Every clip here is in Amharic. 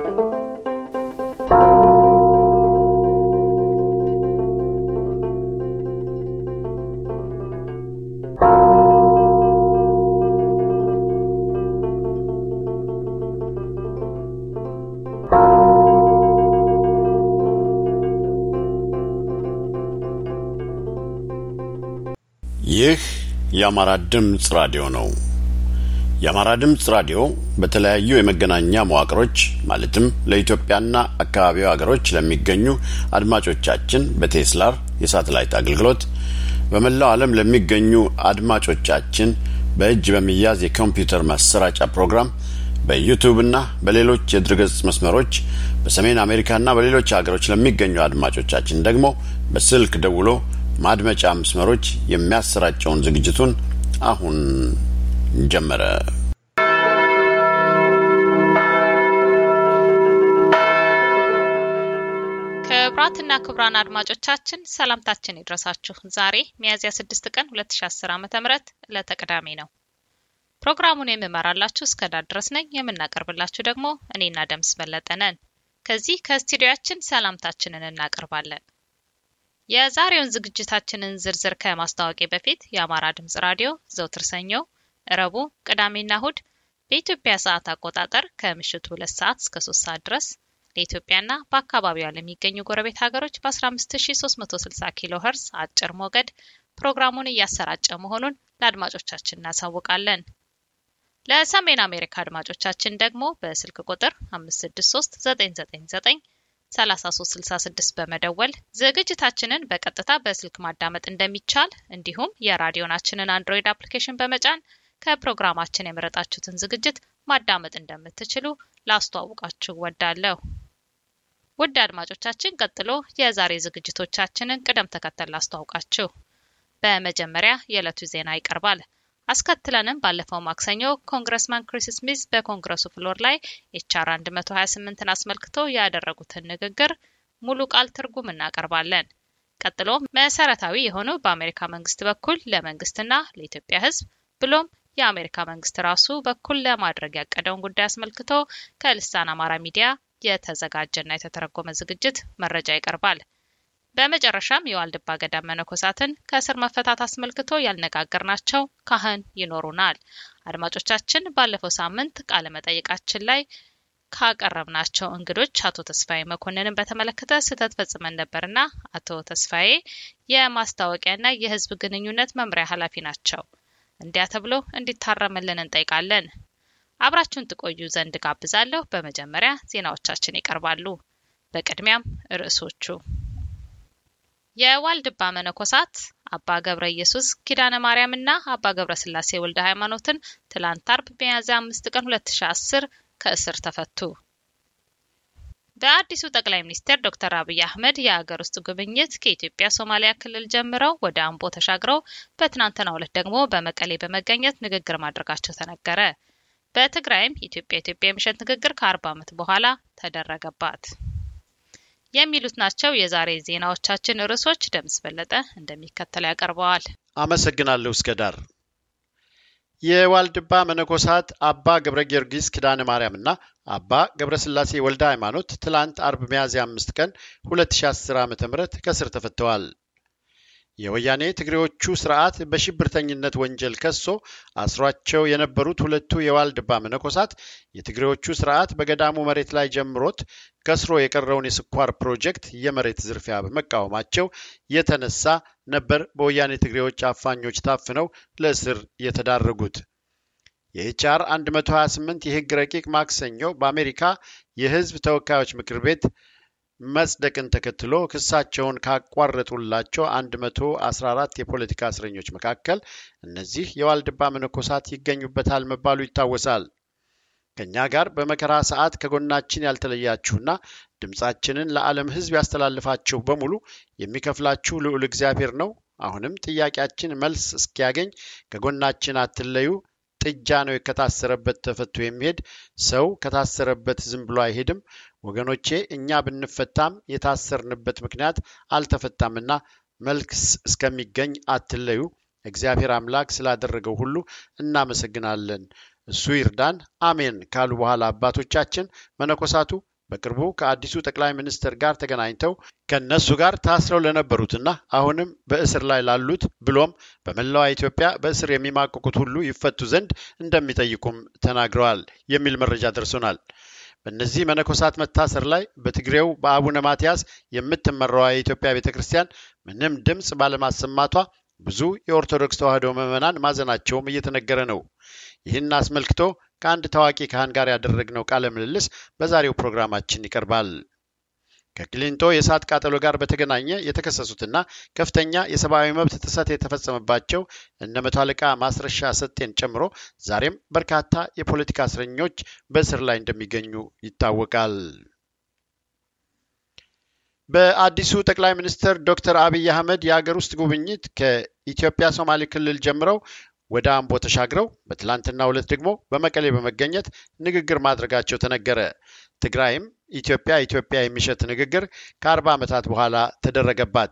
ይህ የአማራ ድምፅ ራዲዮ ነው። የአማራ ድምፅ ራዲዮ በተለያዩ የመገናኛ መዋቅሮች ማለትም ለኢትዮጵያና አካባቢው ሀገሮች ለሚገኙ አድማጮቻችን በቴስላር የሳተላይት አገልግሎት በመላው ዓለም ለሚገኙ አድማጮቻችን በእጅ በሚያዝ የኮምፒውተር ማሰራጫ ፕሮግራም በዩቱብና በሌሎች የድረገጽ መስመሮች በሰሜን አሜሪካና በሌሎች ሀገሮች ለሚገኙ አድማጮቻችን ደግሞ በስልክ ደውሎ ማድመጫ መስመሮች የሚያሰራጨውን ዝግጅቱን አሁን ጀመረ። ክቡራትና ክቡራን አድማጮቻችን ሰላምታችን ይድረሳችሁ። ዛሬ ሚያዝያ 6 ቀን 2010 ዓ.ም ዕለተ ቅዳሜ ነው። ፕሮግራሙን የምመራላችሁ እስከ ዳር ድረስ ነኝ። የምናቀርብላችሁ ደግሞ እኔና ደምስ በለጠ ነን። ከዚህ ከስቱዲዮያችን ሰላምታችንን እናቀርባለን። የዛሬውን ዝግጅታችንን ዝርዝር ከማስታወቂያ በፊት የአማራ ድምጽ ራዲዮ ዘውትር ሰኞ፣ እረቡ፣ ቅዳሜና እሁድ በኢትዮጵያ ሰዓት አቆጣጠር ከምሽቱ ሁለት ሰዓት እስከ ሶስት ሰዓት ድረስ ለኢትዮጵያና በአካባቢዋ ለሚገኙ ጎረቤት ሀገሮች በ15360 ኪሎ ኸርስ አጭር ሞገድ ፕሮግራሙን እያሰራጨ መሆኑን ለአድማጮቻችን እናሳውቃለን። ለሰሜን አሜሪካ አድማጮቻችን ደግሞ በስልክ ቁጥር 563999 3366 በመደወል ዝግጅታችንን በቀጥታ በስልክ ማዳመጥ እንደሚቻል እንዲሁም የራዲዮናችንን አንድሮይድ አፕሊኬሽን በመጫን ከፕሮግራማችን የመረጣችሁትን ዝግጅት ማዳመጥ እንደምትችሉ ላስተዋውቃችሁ ወዳለሁ። ውድ አድማጮቻችን፣ ቀጥሎ የዛሬ ዝግጅቶቻችንን ቅደም ተከተል ላስተዋውቃችሁ። በመጀመሪያ የዕለቱ ዜና ይቀርባል። አስከትለንም ባለፈው ማክሰኞ ኮንግረስማን ክሪስ ስሚዝ በኮንግረሱ ፍሎር ላይ ኤችአር 128ን አስመልክቶ ያደረጉትን ንግግር ሙሉ ቃል ትርጉም እናቀርባለን። ቀጥሎ መሰረታዊ የሆኑ በአሜሪካ መንግስት በኩል ለመንግስትና ለኢትዮጵያ ሕዝብ ብሎም የአሜሪካ መንግስት ራሱ በኩል ለማድረግ ያቀደውን ጉዳይ አስመልክቶ ከልሳን አማራ ሚዲያ የተዘጋጀና የተተረጎመ ዝግጅት መረጃ ይቀርባል። በመጨረሻም የዋልድባ ገዳም መነኮሳትን ከእስር መፈታት አስመልክቶ ያልነጋገርናቸው ካህን ይኖሩናል። አድማጮቻችን ባለፈው ሳምንት ቃለ መጠይቃችን ላይ ካቀረብናቸው እንግዶች አቶ ተስፋዬ መኮንንን በተመለከተ ስህተት ፈጽመን ነበርና አቶ ተስፋዬ የማስታወቂያና የህዝብ ግንኙነት መምሪያ ኃላፊ ናቸው። እንዲያ ተብሎ እንዲታረምልን እንጠይቃለን። አብራችሁን ትቆዩ ዘንድ ጋብዛለሁ። በመጀመሪያ ዜናዎቻችን ይቀርባሉ። በቅድሚያም ርዕሶቹ የዋልድባ መነኮሳት አባ ገብረ ኢየሱስ ኪዳነ ማርያምና አባ ገብረ ስላሴ ወልደ ሃይማኖትን ትላንት አርብ ሚያዝያ አምስት ቀን 2010 ከእስር ተፈቱ። በአዲሱ ጠቅላይ ሚኒስትር ዶክተር አብይ አህመድ የሀገር ውስጥ ጉብኝት ከኢትዮጵያ ሶማሊያ ክልል ጀምረው ወደ አምቦ ተሻግረው በትናንትናው ዕለት ደግሞ በመቀሌ በመገኘት ንግግር ማድረጋቸው ተነገረ። በትግራይም ኢትዮጵያ ኢትዮጵያ የምሽት ንግግር ከአርባ ዓመት በኋላ ተደረገባት። የሚሉት ናቸው የዛሬ ዜናዎቻችን ርዕሶች። ደምስ በለጠ እንደሚከተለው ያቀርበዋል። አመሰግናለሁ። እስከ ዳር የዋልድባ መነኮሳት አባ ገብረ ጊዮርጊስ ኪዳነ ማርያምና አባ ገብረ ስላሴ ወልደ ሃይማኖት ትላንት አርብ ሚያዝያ አምስት ቀን 2010 ዓ ም ከስር ተፈተዋል። የወያኔ ትግሬዎቹ ስርዓት በሽብርተኝነት ወንጀል ከሶ አስሯቸው የነበሩት ሁለቱ የዋልድባ መነኮሳት የትግሬዎቹ ስርዓት በገዳሙ መሬት ላይ ጀምሮት ከስሮ የቀረውን የስኳር ፕሮጀክት የመሬት ዝርፊያ በመቃወማቸው የተነሳ ነበር በወያኔ ትግሬዎች አፋኞች ታፍነው ለእስር የተዳረጉት። የኤችአር 128 የህግ ረቂቅ ማክሰኞ በአሜሪካ የህዝብ ተወካዮች ምክር ቤት መጽደቅን ተከትሎ ክሳቸውን ካቋረጡላቸው 114 የፖለቲካ እስረኞች መካከል እነዚህ የዋልድባ መነኮሳት ይገኙበታል መባሉ ይታወሳል። ከእኛ ጋር በመከራ ሰዓት ከጎናችን ያልተለያችሁና ድምፃችንን ለዓለም ሕዝብ ያስተላልፋችሁ በሙሉ የሚከፍላችሁ ልዑል እግዚአብሔር ነው። አሁንም ጥያቄያችን መልስ እስኪያገኝ ከጎናችን አትለዩ። ጥጃ ነው ከታሰረበት ተፈቶ የሚሄድ ሰው ከታሰረበት ዝም ብሎ አይሄድም። ወገኖቼ እኛ ብንፈታም የታሰርንበት ምክንያት አልተፈታምና መልስ እስከሚገኝ አትለዩ። እግዚአብሔር አምላክ ስላደረገው ሁሉ እናመሰግናለን። እሱ ይርዳን፣ አሜን ካሉ በኋላ አባቶቻችን መነኮሳቱ በቅርቡ ከአዲሱ ጠቅላይ ሚኒስትር ጋር ተገናኝተው ከእነሱ ጋር ታስረው ለነበሩትና አሁንም በእስር ላይ ላሉት ብሎም በመላዋ ኢትዮጵያ በእስር የሚማቅቁት ሁሉ ይፈቱ ዘንድ እንደሚጠይቁም ተናግረዋል የሚል መረጃ ደርሶናል። በእነዚህ መነኮሳት መታሰር ላይ በትግሬው በአቡነ ማትያስ የምትመራዋ የኢትዮጵያ ቤተ ክርስቲያን ምንም ድምፅ ባለማሰማቷ ብዙ የኦርቶዶክስ ተዋሕዶ ምዕመናን ማዘናቸውም እየተነገረ ነው። ይህን አስመልክቶ ከአንድ ታዋቂ ካህን ጋር ያደረግነው ቃለ ምልልስ በዛሬው ፕሮግራማችን ይቀርባል። ከቅሊንጦ የእሳት ቃጠሎ ጋር በተገናኘ የተከሰሱትና ከፍተኛ የሰብአዊ መብት ጥሰት የተፈጸመባቸው እነ መቶ አለቃ ማስረሻ ሰጤን ጨምሮ ዛሬም በርካታ የፖለቲካ እስረኞች በእስር ላይ እንደሚገኙ ይታወቃል። በአዲሱ ጠቅላይ ሚኒስትር ዶክተር አብይ አህመድ የሀገር ውስጥ ጉብኝት ከኢትዮጵያ ሶማሌ ክልል ጀምረው ወደ አምቦ ተሻግረው በትላንትናው ዕለት ደግሞ በመቀሌ በመገኘት ንግግር ማድረጋቸው ተነገረ። ትግራይም ኢትዮጵያ ኢትዮጵያ የሚሸት ንግግር ከአርባ ዓመታት በኋላ ተደረገባት።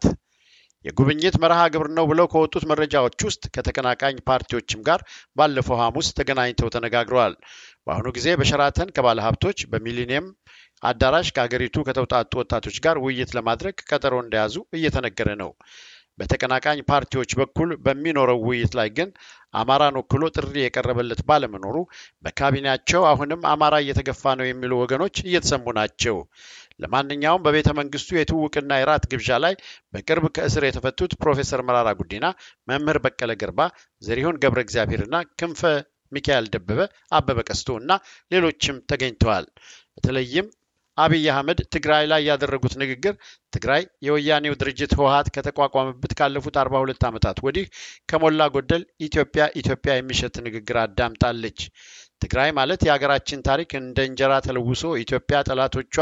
የጉብኝት መርሃ ግብር ነው ብለው ከወጡት መረጃዎች ውስጥ ከተቀናቃኝ ፓርቲዎችም ጋር ባለፈው ሐሙስ ተገናኝተው ተነጋግረዋል። በአሁኑ ጊዜ በሸራተን ከባለ ሀብቶች በሚሊኒየም አዳራሽ ከሀገሪቱ ከተውጣጡ ወጣቶች ጋር ውይይት ለማድረግ ቀጠሮ እንደያዙ እየተነገረ ነው። በተቀናቃኝ ፓርቲዎች በኩል በሚኖረው ውይይት ላይ ግን አማራን ወክሎ ጥሪ የቀረበለት ባለመኖሩ በካቢኔያቸው አሁንም አማራ እየተገፋ ነው የሚሉ ወገኖች እየተሰሙ ናቸው። ለማንኛውም በቤተ መንግስቱ የትውውቅና የራት ግብዣ ላይ በቅርብ ከእስር የተፈቱት ፕሮፌሰር መራራ ጉዲና፣ መምህር በቀለ ገርባ፣ ዘሪሁን ገብረ እግዚአብሔርና ክንፈ ሚካኤል ደበበ፣ አበበ ቀስቶ እና ሌሎችም ተገኝተዋል። በተለይም አብይ አህመድ ትግራይ ላይ ያደረጉት ንግግር ትግራይ የወያኔው ድርጅት ህወሀት ከተቋቋመበት ካለፉት አርባ ሁለት ዓመታት ወዲህ ከሞላ ጎደል ኢትዮጵያ ኢትዮጵያ የሚሸት ንግግር አዳምጣለች። ትግራይ ማለት የሀገራችን ታሪክ እንደ እንጀራ ተለውሶ ኢትዮጵያ ጠላቶቿ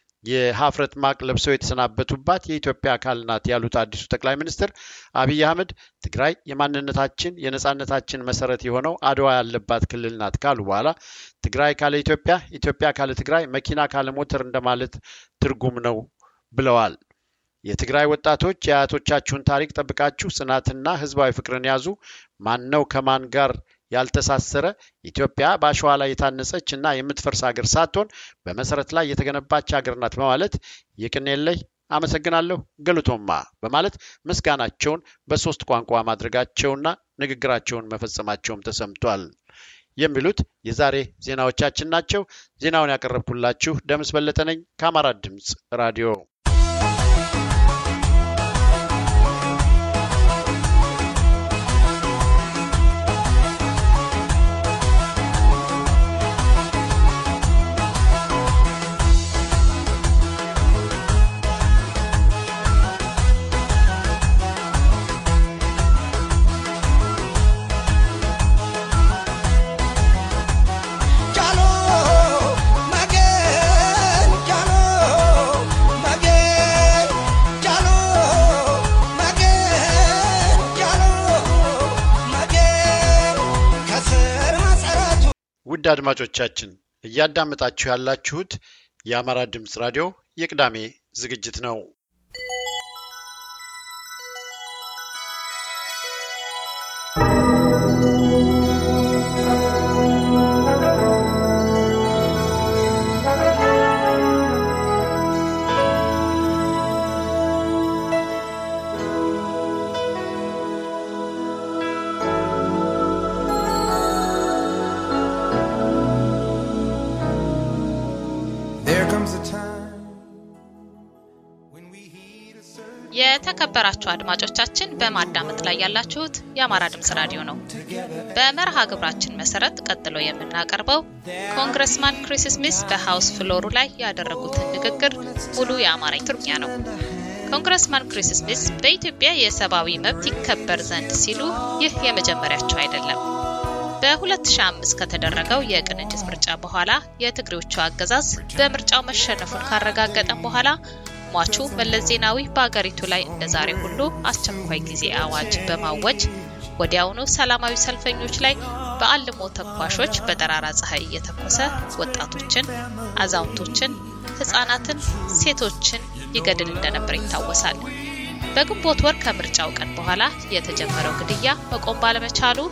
የሀፍረት ማቅ ለብሰው የተሰናበቱባት የኢትዮጵያ አካል ናት ያሉት አዲሱ ጠቅላይ ሚኒስትር አብይ አህመድ ትግራይ የማንነታችን የነጻነታችን መሰረት የሆነው አድዋ ያለባት ክልል ናት ካሉ በኋላ ትግራይ ካለ ኢትዮጵያ፣ ኢትዮጵያ ካለ ትግራይ፣ መኪና ካለ ሞተር እንደማለት ትርጉም ነው ብለዋል። የትግራይ ወጣቶች የአያቶቻችሁን ታሪክ ጠብቃችሁ ጽናትና ህዝባዊ ፍቅርን ያዙ። ማን ነው ከማን ጋር ያልተሳሰረ ኢትዮጵያ በአሸዋ ላይ የታነጸች እና የምትፈርስ ሀገር ሳትሆን በመሰረት ላይ የተገነባች ሀገር ናት በማለት የቅኔለይ አመሰግናለሁ ገሉቶማ በማለት ምስጋናቸውን በሶስት ቋንቋ ማድረጋቸውና ንግግራቸውን መፈጸማቸውም ተሰምቷል። የሚሉት የዛሬ ዜናዎቻችን ናቸው። ዜናውን ያቀረብኩላችሁ ደምስ በለጠ ነኝ ከአማራ ድምፅ ራዲዮ። ውድ አድማጮቻችን እያዳመጣችሁ ያላችሁት የአማራ ድምፅ ራዲዮ የቅዳሜ ዝግጅት ነው። የተከበራችሁ አድማጮቻችን በማዳመጥ ላይ ያላችሁት የአማራ ድምጽ ራዲዮ ነው። በመርሃ ግብራችን መሰረት ቀጥሎ የምናቀርበው ኮንግረስማን ክሪስ ስሚስ በሃውስ ፍሎሩ ላይ ያደረጉትን ንግግር ሙሉ የአማርኛ ትርጉም ነው። ኮንግረስማን ክሪስ ስሚስ በኢትዮጵያ የሰብአዊ መብት ይከበር ዘንድ ሲሉ ይህ የመጀመሪያቸው አይደለም። በ2005 ከተደረገው የቅንጅት ምርጫ በኋላ የትግሬዎቹ አገዛዝ በምርጫው መሸነፉን ካረጋገጠም በኋላ ሟቹ መለስ ዜናዊ በአገሪቱ ላይ እንደ ዛሬ ሁሉ አስቸኳይ ጊዜ አዋጅ በማወጅ ወዲያውኑ ሰላማዊ ሰልፈኞች ላይ በአልሞ ተኳሾች በጠራራ ፀሐይ እየተኮሰ ወጣቶችን፣ አዛውንቶችን፣ ህጻናትን፣ ሴቶችን ይገድል እንደነበር ይታወሳል። በግንቦት ወር ከምርጫው ቀን በኋላ የተጀመረው ግድያ መቆም ባለመቻሉ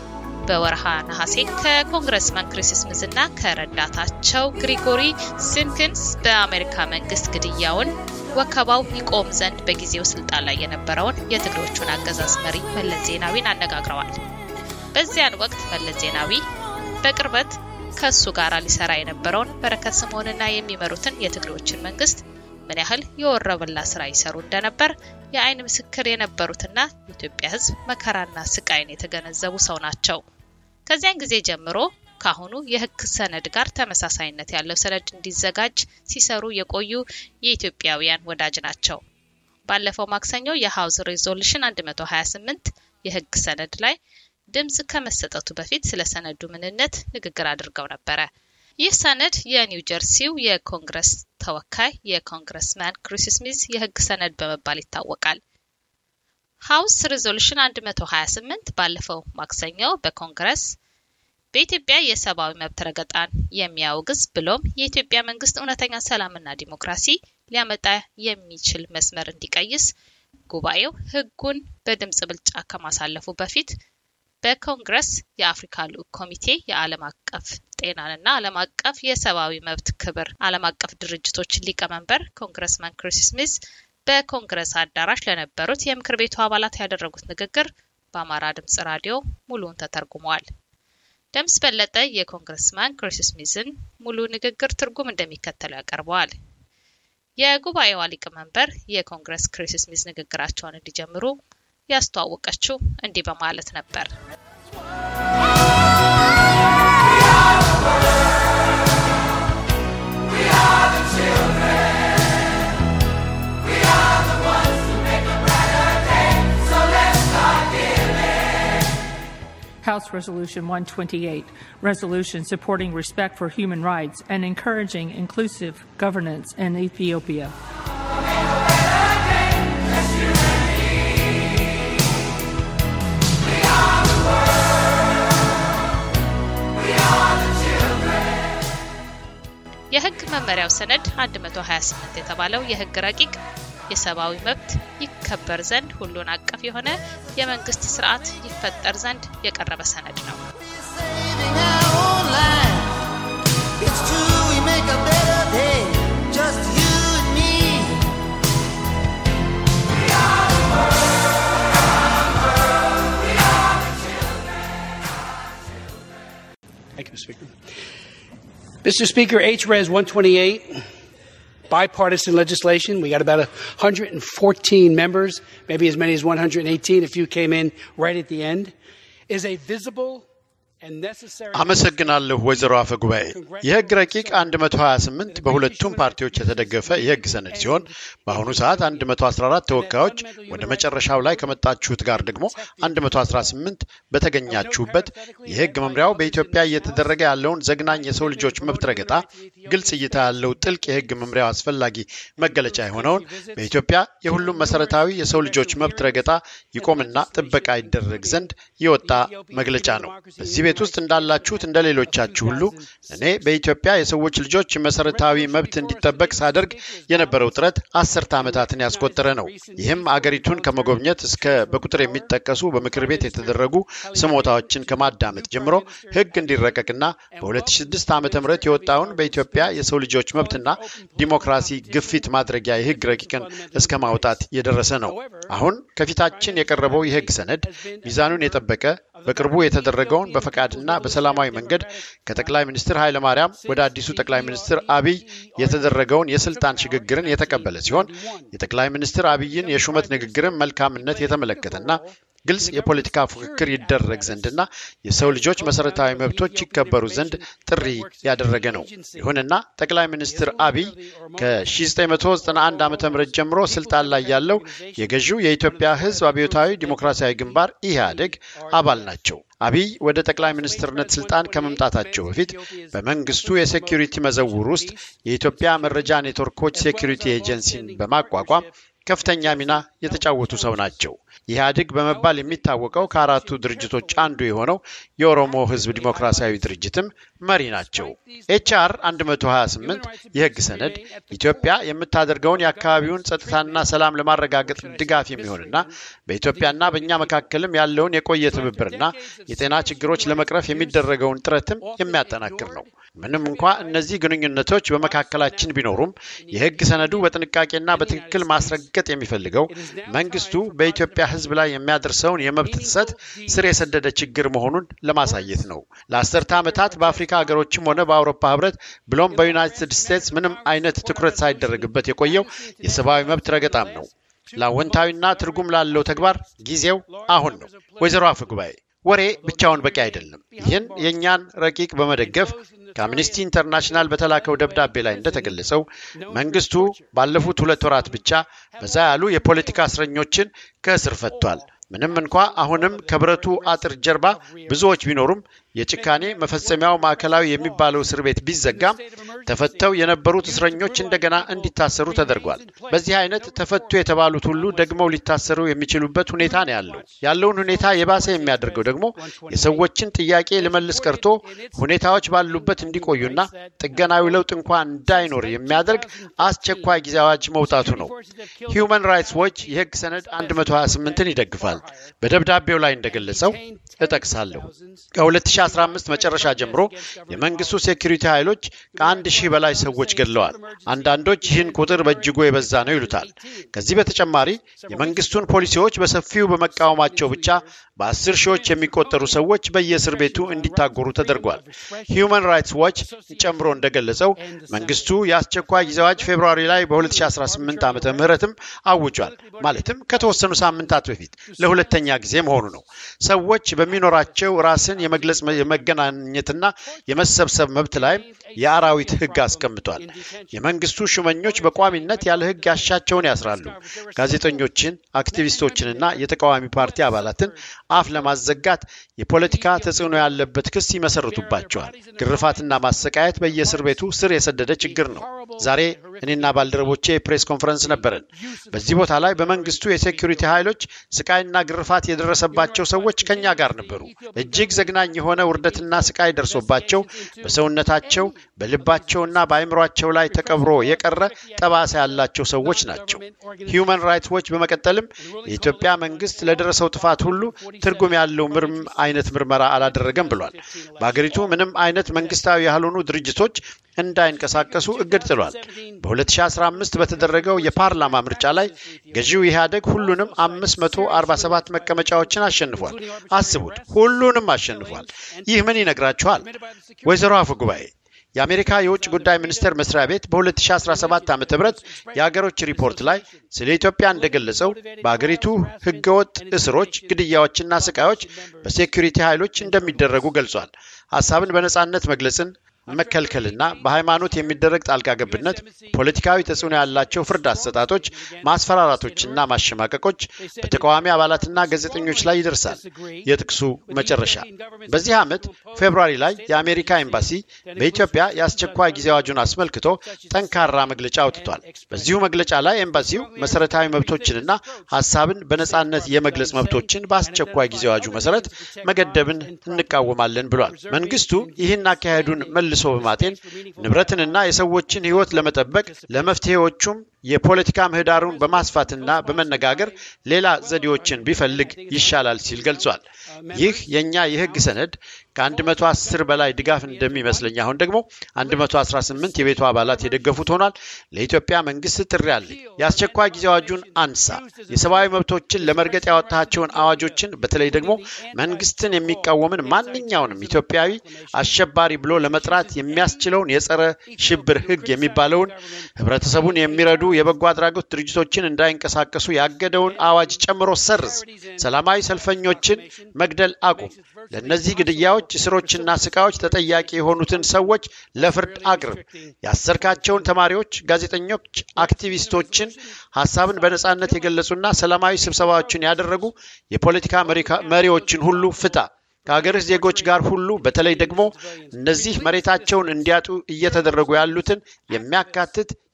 በወርሃ ነሐሴ ከኮንግረስማን ክሪስ ስሚዝ እና ከረዳታቸው ግሪጎሪ ሲምኪንስ በአሜሪካ መንግስት ግድያውን ወከባው ይቆም ዘንድ በጊዜው ስልጣን ላይ የነበረውን የትግሬዎቹን አገዛዝ መሪ መለስ ዜናዊን አነጋግረዋል። በዚያን ወቅት መለስ ዜናዊ በቅርበት ከእሱ ጋር ሊሰራ የነበረውን በረከት ስምኦንና የሚመሩትን የትግሬዎችን መንግስት ምን ያህል የወረበላ ስራ ይሰሩ እንደነበር የአይን ምስክር የነበሩትና የኢትዮጵያ ሕዝብ መከራና ስቃይን የተገነዘቡ ሰው ናቸው። ከዚያን ጊዜ ጀምሮ ከአሁኑ የህግ ሰነድ ጋር ተመሳሳይነት ያለው ሰነድ እንዲዘጋጅ ሲሰሩ የቆዩ የኢትዮጵያውያን ወዳጅ ናቸው። ባለፈው ማክሰኞ የሀውስ ሬዞሉሽን 128 የህግ ሰነድ ላይ ድምፅ ከመሰጠቱ በፊት ስለ ሰነዱ ምንነት ንግግር አድርገው ነበረ። ይህ ሰነድ የኒው ጀርሲው የኮንግረስ ተወካይ የኮንግረስማን ክሪስ ስሚዝ የህግ ሰነድ በመባል ይታወቃል። ሀውስ ሬዞሉሽን 128 ባለፈው ማክሰኞ በኮንግረስ በኢትዮጵያ የሰብአዊ መብት ረገጣን የሚያወግዝ ብሎም የኢትዮጵያ መንግስት እውነተኛ ሰላምና ዲሞክራሲ ሊያመጣ የሚችል መስመር እንዲቀይስ ጉባኤው ህጉን በድምፅ ብልጫ ከማሳለፉ በፊት በኮንግረስ የአፍሪካ ልዑክ ኮሚቴ የዓለም አቀፍ ጤናንና ዓለም አቀፍ የሰብአዊ መብት ክብር ዓለም አቀፍ ድርጅቶች ሊቀመንበር ኮንግረስማን ክሪስ ስሚዝ በኮንግረስ አዳራሽ ለነበሩት የምክር ቤቱ አባላት ያደረጉት ንግግር በአማራ ድምፅ ራዲዮ ሙሉውን ተተርጉመዋል። ደምስ በለጠ የኮንግረስማን ክሪስ ስሚዝን ሙሉ ንግግር ትርጉም እንደሚከተለው ያቀርበዋል። የጉባኤዋ ሊቀመንበር የኮንግረስ ክሪስ ስሚዝ ንግግራቸውን እንዲጀምሩ ያስተዋወቀችው እንዲህ በማለት ነበር። House Resolution 128, resolution supporting respect for human rights and encouraging inclusive governance in Ethiopia. የህግ መመሪያው ሰነድ 128 የተባለው የህግ ረቂቅ የሰብአዊ መብት ይከበር ዘንድ ሁሉን አቀፍ የሆነ የመንግስት ስርዓት ይፈጠር ዘንድ የቀረበ ሰነድ ነው። Thank you, Mr. Speaker. Mr. Speaker, HRES 128, bipartisan legislation. We got about 114 members, maybe as many as 118 if you came in right at the end, is a visible አመሰግናለሁ ወይዘሮ አፈ ጉባኤ። የህግ ረቂቅ 128 በሁለቱም ፓርቲዎች የተደገፈ የህግ ሰነድ ሲሆን በአሁኑ ሰዓት 114 ተወካዮች ወደ መጨረሻው ላይ ከመጣችሁት ጋር ደግሞ 118 በተገኛችሁበት የህግ መምሪያው በኢትዮጵያ እየተደረገ ያለውን ዘግናኝ የሰው ልጆች መብት ረገጣ ግልጽ እይታ ያለው ጥልቅ የህግ መምሪያው አስፈላጊ መገለጫ የሆነውን በኢትዮጵያ የሁሉም መሰረታዊ የሰው ልጆች መብት ረገጣ ይቆምና ጥበቃ ይደረግ ዘንድ የወጣ መግለጫ ነው። በዚህ ቤት ውስጥ እንዳላችሁት እንደ ሌሎቻችሁ ሁሉ እኔ በኢትዮጵያ የሰዎች ልጆች መሰረታዊ መብት እንዲጠበቅ ሳደርግ የነበረው ጥረት አስርተ ዓመታትን ያስቆጠረ ነው። ይህም አገሪቱን ከመጎብኘት እስከ በቁጥር የሚጠቀሱ በምክር ቤት የተደረጉ ስሞታዎችን ከማዳመጥ ጀምሮ ህግ እንዲረቀቅና በ2006 ዓ ም የወጣውን በኢትዮጵያ የሰው ልጆች መብትና ዲሞክራሲ ግፊት ማድረጊያ የህግ ረቂቅን እስከ ማውጣት የደረሰ ነው። አሁን ከፊታችን የቀረበው የህግ ሰነድ ሚዛኑን የጠበቀ በቅርቡ የተደረገውን በፈቃድና በሰላማዊ መንገድ ከጠቅላይ ሚኒስትር ኃይለማርያም ወደ አዲሱ ጠቅላይ ሚኒስትር አብይ የተደረገውን የስልጣን ሽግግርን የተቀበለ ሲሆን የጠቅላይ ሚኒስትር አብይን የሹመት ንግግርን መልካምነት የተመለከተና ግልጽ የፖለቲካ ፉክክር ይደረግ ዘንድና የሰው ልጆች መሰረታዊ መብቶች ይከበሩ ዘንድ ጥሪ ያደረገ ነው። ይሁንና ጠቅላይ ሚኒስትር አብይ ከ1991 ዓ ም ጀምሮ ስልጣን ላይ ያለው የገዢው የኢትዮጵያ ህዝብ አብዮታዊ ዲሞክራሲያዊ ግንባር ኢህአዴግ አባል ናቸው። አብይ ወደ ጠቅላይ ሚኒስትርነት ስልጣን ከመምጣታቸው በፊት በመንግስቱ የሴኪሪቲ መዘውር ውስጥ የኢትዮጵያ መረጃ ኔትወርኮች ሴኪሪቲ ኤጀንሲን በማቋቋም ከፍተኛ ሚና የተጫወቱ ሰው ናቸው። ኢህአዴግ በመባል የሚታወቀው ከአራቱ ድርጅቶች አንዱ የሆነው የኦሮሞ ህዝብ ዲሞክራሲያዊ ድርጅትም መሪ ናቸው። ኤችአር 128 የህግ ሰነድ ኢትዮጵያ የምታደርገውን የአካባቢውን ጸጥታና ሰላም ለማረጋገጥ ድጋፍ የሚሆንና በኢትዮጵያና በእኛ መካከልም ያለውን የቆየ ትብብርና የጤና ችግሮች ለመቅረፍ የሚደረገውን ጥረትም የሚያጠናክር ነው። ምንም እንኳ እነዚህ ግንኙነቶች በመካከላችን ቢኖሩም የህግ ሰነዱ በጥንቃቄና በትክክል ማስረገጥ የሚፈልገው መንግስቱ በኢትዮጵያ ህዝብ ላይ የሚያደርሰውን የመብት ጥሰት ስር የሰደደ ችግር መሆኑን ለማሳየት ነው። ለአስርተ ዓመታት በአፍሪካ ሀገሮችም ሆነ በአውሮፓ ህብረት ብሎም በዩናይትድ ስቴትስ ምንም አይነት ትኩረት ሳይደረግበት የቆየው የሰብአዊ መብት ረገጣም ነው። ለአወንታዊና ትርጉም ላለው ተግባር ጊዜው አሁን ነው። ወይዘሮ አፈ ጉባኤ ወሬ ብቻውን በቂ አይደለም። ይህን የእኛን ረቂቅ በመደገፍ ከአምኒስቲ ኢንተርናሽናል በተላከው ደብዳቤ ላይ እንደተገለጸው መንግስቱ ባለፉት ሁለት ወራት ብቻ በዛ ያሉ የፖለቲካ እስረኞችን ከእስር ፈቷል። ምንም እንኳ አሁንም ከብረቱ አጥር ጀርባ ብዙዎች ቢኖሩም የጭካኔ መፈጸሚያው ማዕከላዊ የሚባለው እስር ቤት ቢዘጋም ተፈተው የነበሩት እስረኞች እንደገና እንዲታሰሩ ተደርጓል። በዚህ አይነት ተፈቱ የተባሉት ሁሉ ደግመው ሊታሰሩ የሚችሉበት ሁኔታ ነው ያለው። ያለውን ሁኔታ የባሰ የሚያደርገው ደግሞ የሰዎችን ጥያቄ ልመልስ ቀርቶ ሁኔታዎች ባሉበት እንዲቆዩና ጥገናዊ ለውጥ እንኳ እንዳይኖር የሚያደርግ አስቸኳይ ጊዜ አዋጅ መውጣቱ ነው። ሂዩማን ራይትስ ዎች የህግ ሰነድ 128ን ይደግፋል። በደብዳቤው ላይ እንደገለጸው እጠቅሳለሁ ከ2015 መጨረሻ ጀምሮ የመንግስቱ ሴኩሪቲ ኃይሎች ከአንድ ሺህ በላይ ሰዎች ገድለዋል። አንዳንዶች ይህን ቁጥር በእጅጉ የበዛ ነው ይሉታል። ከዚህ በተጨማሪ የመንግስቱን ፖሊሲዎች በሰፊው በመቃወማቸው ብቻ በአስር ሺዎች የሚቆጠሩ ሰዎች በየእስር ቤቱ እንዲታጎሩ ተደርጓል። ሂዩማን ራይትስ ዋች ጨምሮ እንደገለጸው መንግስቱ የአስቸኳይ ጊዜ አዋጅ ፌብርዋሪ ላይ በ2018 ዓመተ ምህረትም አውጇል። ማለትም ከተወሰኑ ሳምንታት በፊት ለሁለተኛ ጊዜ መሆኑ ነው። ሰዎች በሚኖራቸው ራስን የመግለጽ የመገናኘትና የመሰብሰብ መብት ላይም የአራዊት ህግ አስቀምጧል። የመንግስቱ ሹመኞች በቋሚነት ያለ ህግ ያሻቸውን ያስራሉ። ጋዜጠኞችን፣ አክቲቪስቶችንና የተቃዋሚ ፓርቲ አባላትን አፍ ለማዘጋት የፖለቲካ ተጽዕኖ ያለበት ክስ ይመሰርቱባቸዋል። ግርፋትና ማሰቃየት በየእስር ቤቱ ስር የሰደደ ችግር ነው። ዛሬ እኔና ባልደረቦቼ የፕሬስ ኮንፈረንስ ነበረን። በዚህ ቦታ ላይ በመንግስቱ የሴኩሪቲ ኃይሎች ስቃይና ግርፋት የደረሰባቸው ሰዎች ከኛ ጋር ነበሩ። እጅግ ዘግናኝ የሆነ ውርደትና ስቃይ ደርሶባቸው በሰውነታቸው በልባቸውና በአእምሯቸው ላይ ተቀብሮ የቀረ ጠባሳ ያላቸው ሰዎች ናቸው። ሂዩማን ራይትስ ዎች በመቀጠልም የኢትዮጵያ መንግስት ለደረሰው ጥፋት ሁሉ ትርጉም ያለው ምርም አይነት ምርመራ አላደረገም ብሏል። በአገሪቱ ምንም አይነት መንግስታዊ ያልሆኑ ድርጅቶች እንዳይንቀሳቀሱ እግድ ጥሏል። በ2015 በተደረገው የፓርላማ ምርጫ ላይ ገዢው ኢህአደግ ሁሉንም 547 መቀመጫዎችን አሸንፏል። አስቡት፣ ሁሉንም አሸንፏል። ይህ ምን ይነግራችኋል? ወይዘሮ አፈ ጉባኤ የአሜሪካ የውጭ ጉዳይ ሚኒስቴር መስሪያ ቤት በ2017 ዓ ም የአገሮች ሪፖርት ላይ ስለ ኢትዮጵያ እንደገለጸው በአገሪቱ ህገወጥ እስሮች፣ ግድያዎችና ስቃዮች በሴኩሪቲ ኃይሎች እንደሚደረጉ ገልጿል። ሀሳብን በነጻነት መግለጽን መከልከልና በሃይማኖት የሚደረግ ጣልቃ ገብነት፣ ፖለቲካዊ ተጽዕኖ ያላቸው ፍርድ አሰጣጦች፣ ማስፈራራቶችና ማሸማቀቆች በተቃዋሚ አባላትና ጋዜጠኞች ላይ ይደርሳል። የጥቅሱ መጨረሻ በዚህ ዓመት ፌብሯሪ ላይ የአሜሪካ ኤምባሲ በኢትዮጵያ የአስቸኳይ ጊዜ አዋጁን አስመልክቶ ጠንካራ መግለጫ አውጥቷል። በዚሁ መግለጫ ላይ ኤምባሲው መሰረታዊ መብቶችንና ሀሳብን በነጻነት የመግለጽ መብቶችን በአስቸኳይ ጊዜ አዋጁ መሰረት መገደብን እንቃወማለን ብሏል። መንግስቱ ይህን አካሄዱን መልሶ በማጤን ንብረትንና የሰዎችን ሕይወት ለመጠበቅ ለመፍትሄዎቹም የፖለቲካ ምህዳሩን በማስፋትና በመነጋገር ሌላ ዘዴዎችን ቢፈልግ ይሻላል ሲል ገልጿል። ይህ የእኛ የህግ ሰነድ ከ110 በላይ ድጋፍ እንደሚመስለኝ አሁን ደግሞ 118 የቤቱ አባላት የደገፉት ሆኗል። ለኢትዮጵያ መንግስት ጥሪ አለ። የአስቸኳይ ጊዜ አዋጁን አንሳ። የሰብአዊ መብቶችን ለመርገጥ ያወጣቸውን አዋጆችን በተለይ ደግሞ መንግስትን የሚቃወምን ማንኛውንም ኢትዮጵያዊ አሸባሪ ብሎ ለመጥራት የሚያስችለውን የጸረ ሽብር ህግ የሚባለውን ህብረተሰቡን የሚረዱ የበጎ አድራጎት ድርጅቶችን እንዳይንቀሳቀሱ ያገደውን አዋጅ ጨምሮ ሰርዝ። ሰላማዊ ሰልፈኞችን መግደል አቁም። ለእነዚህ ግድያዎች፣ እስሮችና ስቃዮች ተጠያቂ የሆኑትን ሰዎች ለፍርድ አቅርብ። ያሰርካቸውን ተማሪዎች፣ ጋዜጠኞች፣ አክቲቪስቶችን፣ ሀሳብን በነጻነት የገለጹና ሰላማዊ ስብሰባዎችን ያደረጉ የፖለቲካ መሪዎችን ሁሉ ፍታ። ከሀገርህ ዜጎች ጋር ሁሉ በተለይ ደግሞ እነዚህ መሬታቸውን እንዲያጡ እየተደረጉ ያሉትን የሚያካትት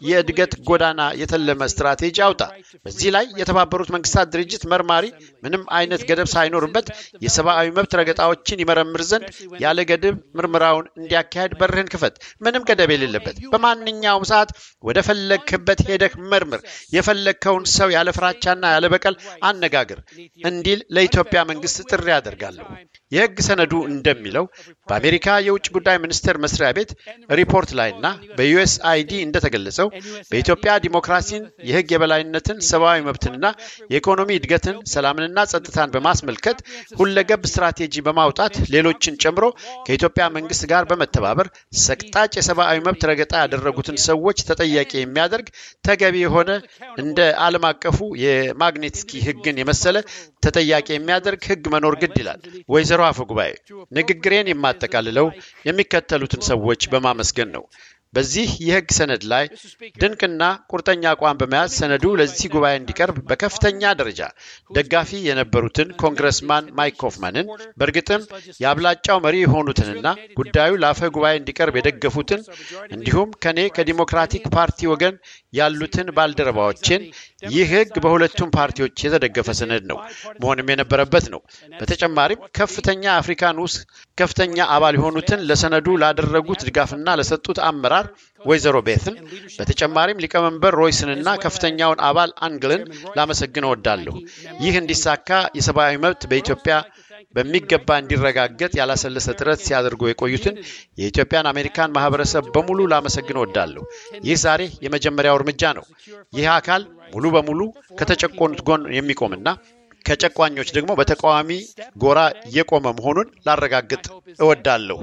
የእድገት ጎዳና የተለመ ስትራቴጂ አውጣ። በዚህ ላይ የተባበሩት መንግስታት ድርጅት መርማሪ ምንም አይነት ገደብ ሳይኖርበት የሰብአዊ መብት ረገጣዎችን ይመረምር ዘንድ ያለ ገደብ ምርመራውን እንዲያካሄድ በርህን ክፈት። ምንም ገደብ የሌለበት በማንኛውም ሰዓት ወደ ፈለግክበት ሄደህ መርምር። የፈለግከውን ሰው ያለ ፍራቻና ያለ በቀል አነጋግር እንዲል ለኢትዮጵያ መንግስት ጥሪ አደርጋለሁ። የህግ ሰነዱ እንደሚለው በአሜሪካ የውጭ ጉዳይ ሚኒስቴር መስሪያ ቤት ሪፖርት ላይና በዩኤስ አይዲ እንደተገለጸው በኢትዮጵያ ዲሞክራሲን፣ የህግ የበላይነትን፣ ሰብአዊ መብትንና የኢኮኖሚ እድገትን፣ ሰላምንና ጸጥታን በማስመልከት ሁለገብ ስትራቴጂ በማውጣት ሌሎችን ጨምሮ ከኢትዮጵያ መንግስት ጋር በመተባበር ሰቅጣጭ የሰብአዊ መብት ረገጣ ያደረጉትን ሰዎች ተጠያቂ የሚያደርግ ተገቢ የሆነ እንደ ዓለም አቀፉ የማግኔትስኪ ህግን የመሰለ ተጠያቂ የሚያደርግ ህግ መኖር ግድ ይላል። ወይዘሮ አፈ ጉባኤ ንግግሬን የማጠቃልለው የሚከተሉትን ሰዎች በማመስገን ነው። በዚህ የህግ ሰነድ ላይ ድንቅና ቁርጠኛ አቋም በመያዝ ሰነዱ ለዚህ ጉባኤ እንዲቀርብ በከፍተኛ ደረጃ ደጋፊ የነበሩትን ኮንግረስማን ማይክ ኮፍማንን በእርግጥም የአብላጫው መሪ የሆኑትንና ጉዳዩ ለአፈ ጉባኤ እንዲቀርብ የደገፉትን እንዲሁም ከኔ ከዲሞክራቲክ ፓርቲ ወገን ያሉትን ባልደረባዎችን ይህ ህግ በሁለቱም ፓርቲዎች የተደገፈ ሰነድ ነው መሆንም የነበረበት ነው። በተጨማሪም ከፍተኛ አፍሪካ ንዑስ ከፍተኛ አባል የሆኑትን ለሰነዱ ላደረጉት ድጋፍና ለሰጡት አመራር ወይዘሮ ቤትን በተጨማሪም ሊቀመንበር ሮይስንና ከፍተኛውን አባል አንግልን ላመሰግን እወዳለሁ። ይህ እንዲሳካ የሰብአዊ መብት በኢትዮጵያ በሚገባ እንዲረጋገጥ ያላሰለሰ ጥረት ሲያደርጉ የቆዩትን የኢትዮጵያን አሜሪካን ማህበረሰብ በሙሉ ላመሰግን እወዳለሁ። ይህ ዛሬ የመጀመሪያው እርምጃ ነው። ይህ አካል ሙሉ በሙሉ ከተጨቆኑት ጎን የሚቆምና ከጨቋኞች ደግሞ በተቃዋሚ ጎራ የቆመ መሆኑን ላረጋግጥ እወዳለሁ።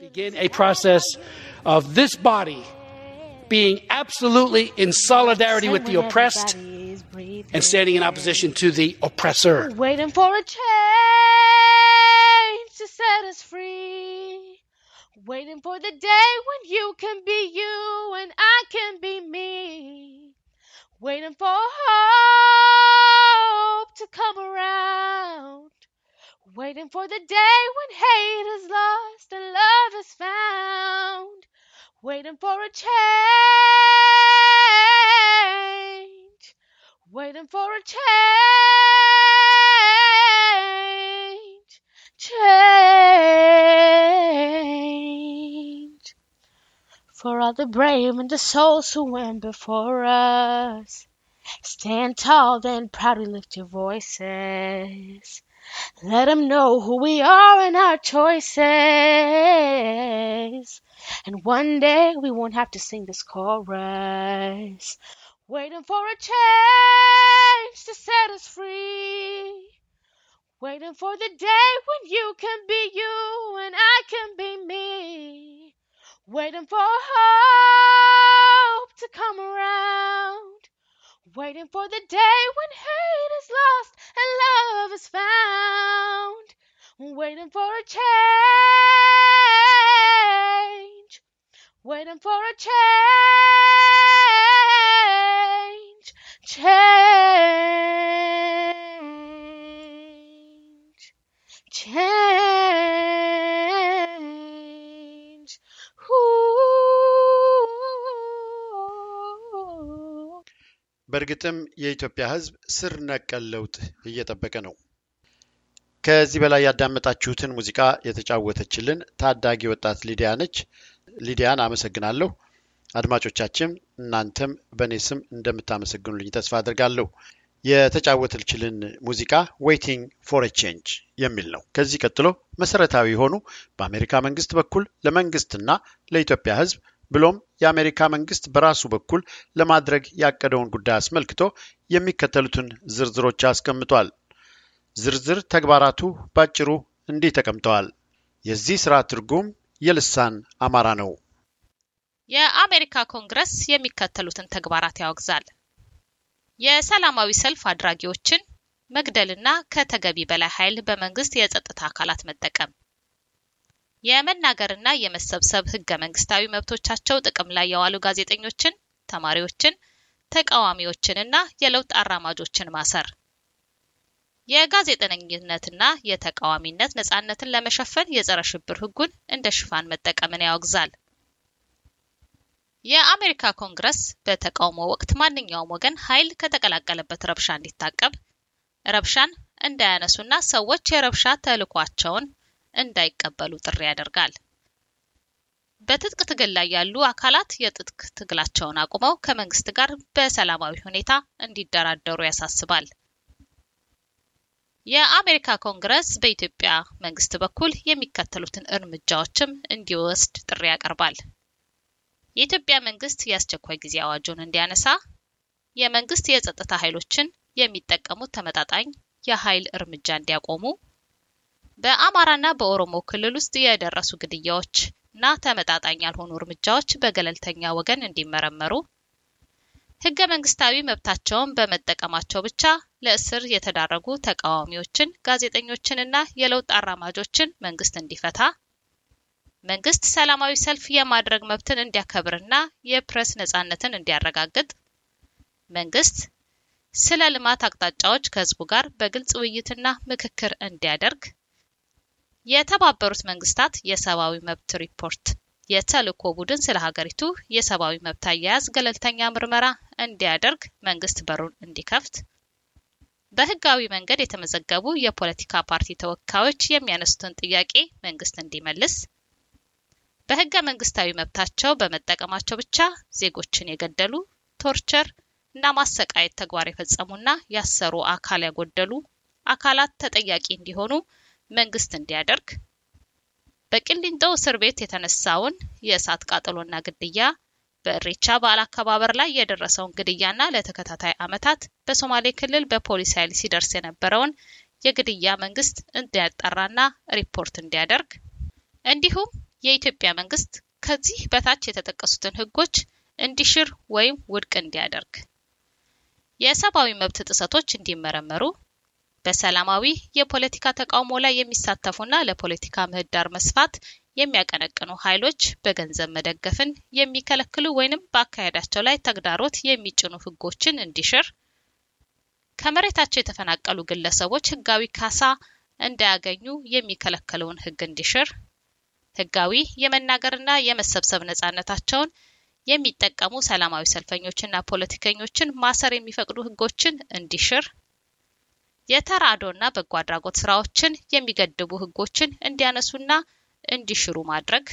being absolutely in solidarity with the oppressed and standing in opposition to the oppressor. Waiting for a change to set us free. Waiting for the day when you can be you and I can be me. Waiting for hope to come around. Waiting for the day when hate is lost and love is found. Waiting for a change. Waiting for a change. Change. For all the brave and the souls who went before us. Stand tall, then proudly lift your voices. Let them know who we are and our choices. And one day we won't have to sing this chorus. Waiting for a change to set us free. Waiting for the day when you can be you and I can be me. Waiting for hope to come around. Waiting for the day when hate is lost and love is found. Waiting for a change. Waiting for a change. Change. Change. Ooh. በእርግጥም የኢትዮጵያ ሕዝብ ስር ነቀል ለውጥ እየጠበቀ ነው። ከዚህ በላይ ያዳመጣችሁትን ሙዚቃ የተጫወተችልን ታዳጊ ወጣት ሊዲያ ነች። ሊዲያን አመሰግናለሁ። አድማጮቻችን እናንተም በእኔ ስም እንደምታመሰግኑልኝ ተስፋ አድርጋለሁ። የተጫወተችልን ሙዚቃ ዌይቲንግ ፎር ቼንጅ የሚል ነው። ከዚህ ቀጥሎ መሰረታዊ የሆኑ በአሜሪካ መንግስት በኩል ለመንግስትና ለኢትዮጵያ ሕዝብ ብሎም የአሜሪካ መንግስት በራሱ በኩል ለማድረግ ያቀደውን ጉዳይ አስመልክቶ የሚከተሉትን ዝርዝሮች አስቀምጧል። ዝርዝር ተግባራቱ ባጭሩ እንዲህ ተቀምጠዋል። የዚህ ስራ ትርጉም የልሳን አማራ ነው። የአሜሪካ ኮንግረስ የሚከተሉትን ተግባራት ያወግዛል። የሰላማዊ ሰልፍ አድራጊዎችን መግደልና ከተገቢ በላይ ኃይል በመንግስት የጸጥታ አካላት መጠቀም፣ የመናገርና የመሰብሰብ ህገ መንግስታዊ መብቶቻቸው ጥቅም ላይ የዋሉ ጋዜጠኞችን፣ ተማሪዎችን፣ ተቃዋሚዎችንና የለውጥ አራማጆችን ማሰር፣ የጋዜጠኝነትና የተቃዋሚነት ነጻነትን ለመሸፈን የጸረ ሽብር ህጉን እንደ ሽፋን መጠቀምን ያወግዛል። የአሜሪካ ኮንግረስ በተቃውሞ ወቅት ማንኛውም ወገን ኃይል ከተቀላቀለበት ረብሻ እንዲታቀብ፣ ረብሻን እንዳያነሱና ሰዎች የረብሻ ተልዕኳቸውን እንዳይቀበሉ ጥሪ ያደርጋል። በትጥቅ ትግል ላይ ያሉ አካላት የትጥቅ ትግላቸውን አቁመው ከመንግስት ጋር በሰላማዊ ሁኔታ እንዲደራደሩ ያሳስባል። የአሜሪካ ኮንግረስ በኢትዮጵያ መንግስት በኩል የሚከተሉትን እርምጃዎችም እንዲወስድ ጥሪ ያቀርባል። የኢትዮጵያ መንግስት የአስቸኳይ ጊዜ አዋጁን እንዲያነሳ፣ የመንግስት የጸጥታ ኃይሎችን የሚጠቀሙት ተመጣጣኝ የኃይል እርምጃ እንዲያቆሙ፣ በአማራና በኦሮሞ ክልል ውስጥ የደረሱ ግድያዎች እና ተመጣጣኝ ያልሆኑ እርምጃዎች በገለልተኛ ወገን እንዲመረመሩ፣ ህገ መንግስታዊ መብታቸውን በመጠቀማቸው ብቻ ለእስር የተዳረጉ ተቃዋሚዎችን፣ ጋዜጠኞችንና የለውጥ አራማጆችን መንግስት እንዲፈታ፣ መንግስት ሰላማዊ ሰልፍ የማድረግ መብትን እንዲያከብርና የፕሬስ ነጻነትን እንዲያረጋግጥ፣ መንግስት ስለ ልማት አቅጣጫዎች ከህዝቡ ጋር በግልጽ ውይይትና ምክክር እንዲያደርግ የተባበሩት መንግስታት የሰብአዊ መብት ሪፖርት የተልእኮ ቡድን ስለ ሀገሪቱ የሰብአዊ መብት አያያዝ ገለልተኛ ምርመራ እንዲያደርግ መንግስት በሩን እንዲከፍት፣ በህጋዊ መንገድ የተመዘገቡ የፖለቲካ ፓርቲ ተወካዮች የሚያነሱትን ጥያቄ መንግስት እንዲመልስ፣ በህገ መንግስታዊ መብታቸው በመጠቀማቸው ብቻ ዜጎችን የገደሉ ቶርቸር እና ማሰቃየት ተግባር የፈጸሙና ያሰሩ አካል ያጎደሉ አካላት ተጠያቂ እንዲሆኑ መንግስት እንዲያደርግ በቂሊንጦ እስር ቤት የተነሳውን የእሳት ቃጠሎና ግድያ በእሬቻ በዓል አከባበር ላይ የደረሰውን ግድያና ለተከታታይ ዓመታት በሶማሌ ክልል በፖሊስ ኃይል ሲደርስ የነበረውን የግድያ መንግስት እንዲያጣራና ሪፖርት እንዲያደርግ እንዲሁም የኢትዮጵያ መንግስት ከዚህ በታች የተጠቀሱትን ህጎች እንዲሽር ወይም ውድቅ እንዲያደርግ የሰብአዊ መብት ጥሰቶች እንዲመረመሩ በሰላማዊ የፖለቲካ ተቃውሞ ላይ የሚሳተፉና ለፖለቲካ ምህዳር መስፋት የሚያቀነቅኑ ኃይሎች በገንዘብ መደገፍን የሚከለክሉ ወይንም በአካሄዳቸው ላይ ተግዳሮት የሚጭኑ ህጎችን እንዲሽር፣ ከመሬታቸው የተፈናቀሉ ግለሰቦች ህጋዊ ካሳ እንዳያገኙ የሚከለክለውን ህግ እንዲሽር፣ ህጋዊ የመናገርና የመሰብሰብ ነጻነታቸውን የሚጠቀሙ ሰላማዊ ሰልፈኞችና ፖለቲከኞችን ማሰር የሚፈቅዱ ህጎችን እንዲሽር የተራድኦና በጎ አድራጎት ስራዎችን የሚገድቡ ህጎችን እንዲያነሱና እንዲሽሩ ማድረግ።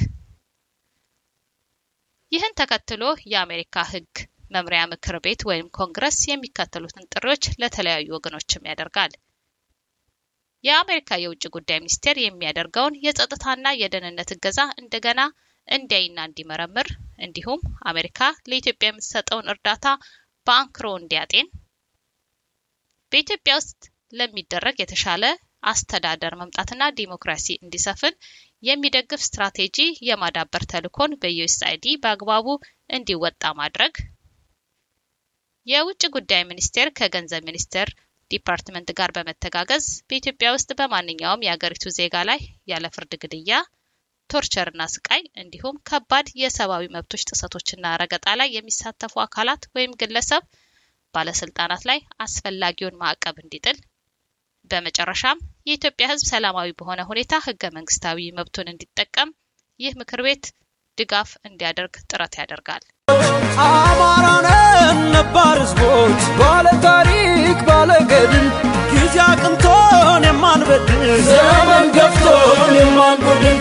ይህን ተከትሎ የአሜሪካ ህግ መምሪያ ምክር ቤት ወይም ኮንግረስ የሚከተሉትን ጥሪዎች ለተለያዩ ወገኖችም ያደርጋል። የአሜሪካ የውጭ ጉዳይ ሚኒስቴር የሚያደርገውን የጸጥታና የደህንነት እገዛ እንደገና እንዲያይና እንዲመረምር እንዲሁም አሜሪካ ለኢትዮጵያ የምትሰጠውን እርዳታ በአንክሮ እንዲያጤን በኢትዮጵያ ውስጥ ለሚደረግ የተሻለ አስተዳደር መምጣትና ዲሞክራሲ እንዲሰፍን የሚደግፍ ስትራቴጂ የማዳበር ተልዕኮን በዩኤስአይዲ በአግባቡ እንዲወጣ ማድረግ፣ የውጭ ጉዳይ ሚኒስቴር ከገንዘብ ሚኒስቴር ዲፓርትመንት ጋር በመተጋገዝ በኢትዮጵያ ውስጥ በማንኛውም የአገሪቱ ዜጋ ላይ ያለ ፍርድ ግድያ፣ ቶርቸርና ስቃይ እንዲሁም ከባድ የሰብአዊ መብቶች ጥሰቶችና ረገጣ ላይ የሚሳተፉ አካላት ወይም ግለሰብ ባለስልጣናት ላይ አስፈላጊውን ማዕቀብ እንዲጥል በመጨረሻም የኢትዮጵያ ሕዝብ ሰላማዊ በሆነ ሁኔታ ህገ መንግስታዊ መብቱን እንዲጠቀም ይህ ምክር ቤት ድጋፍ እንዲያደርግ ጥረት ያደርጋል። አማራነን ነባር ህዝቦች ባለ ታሪክ ባለ ገድል ጊዜ አቅንቶን የማንበድል ዘመን ገፍቶን የማንጎድል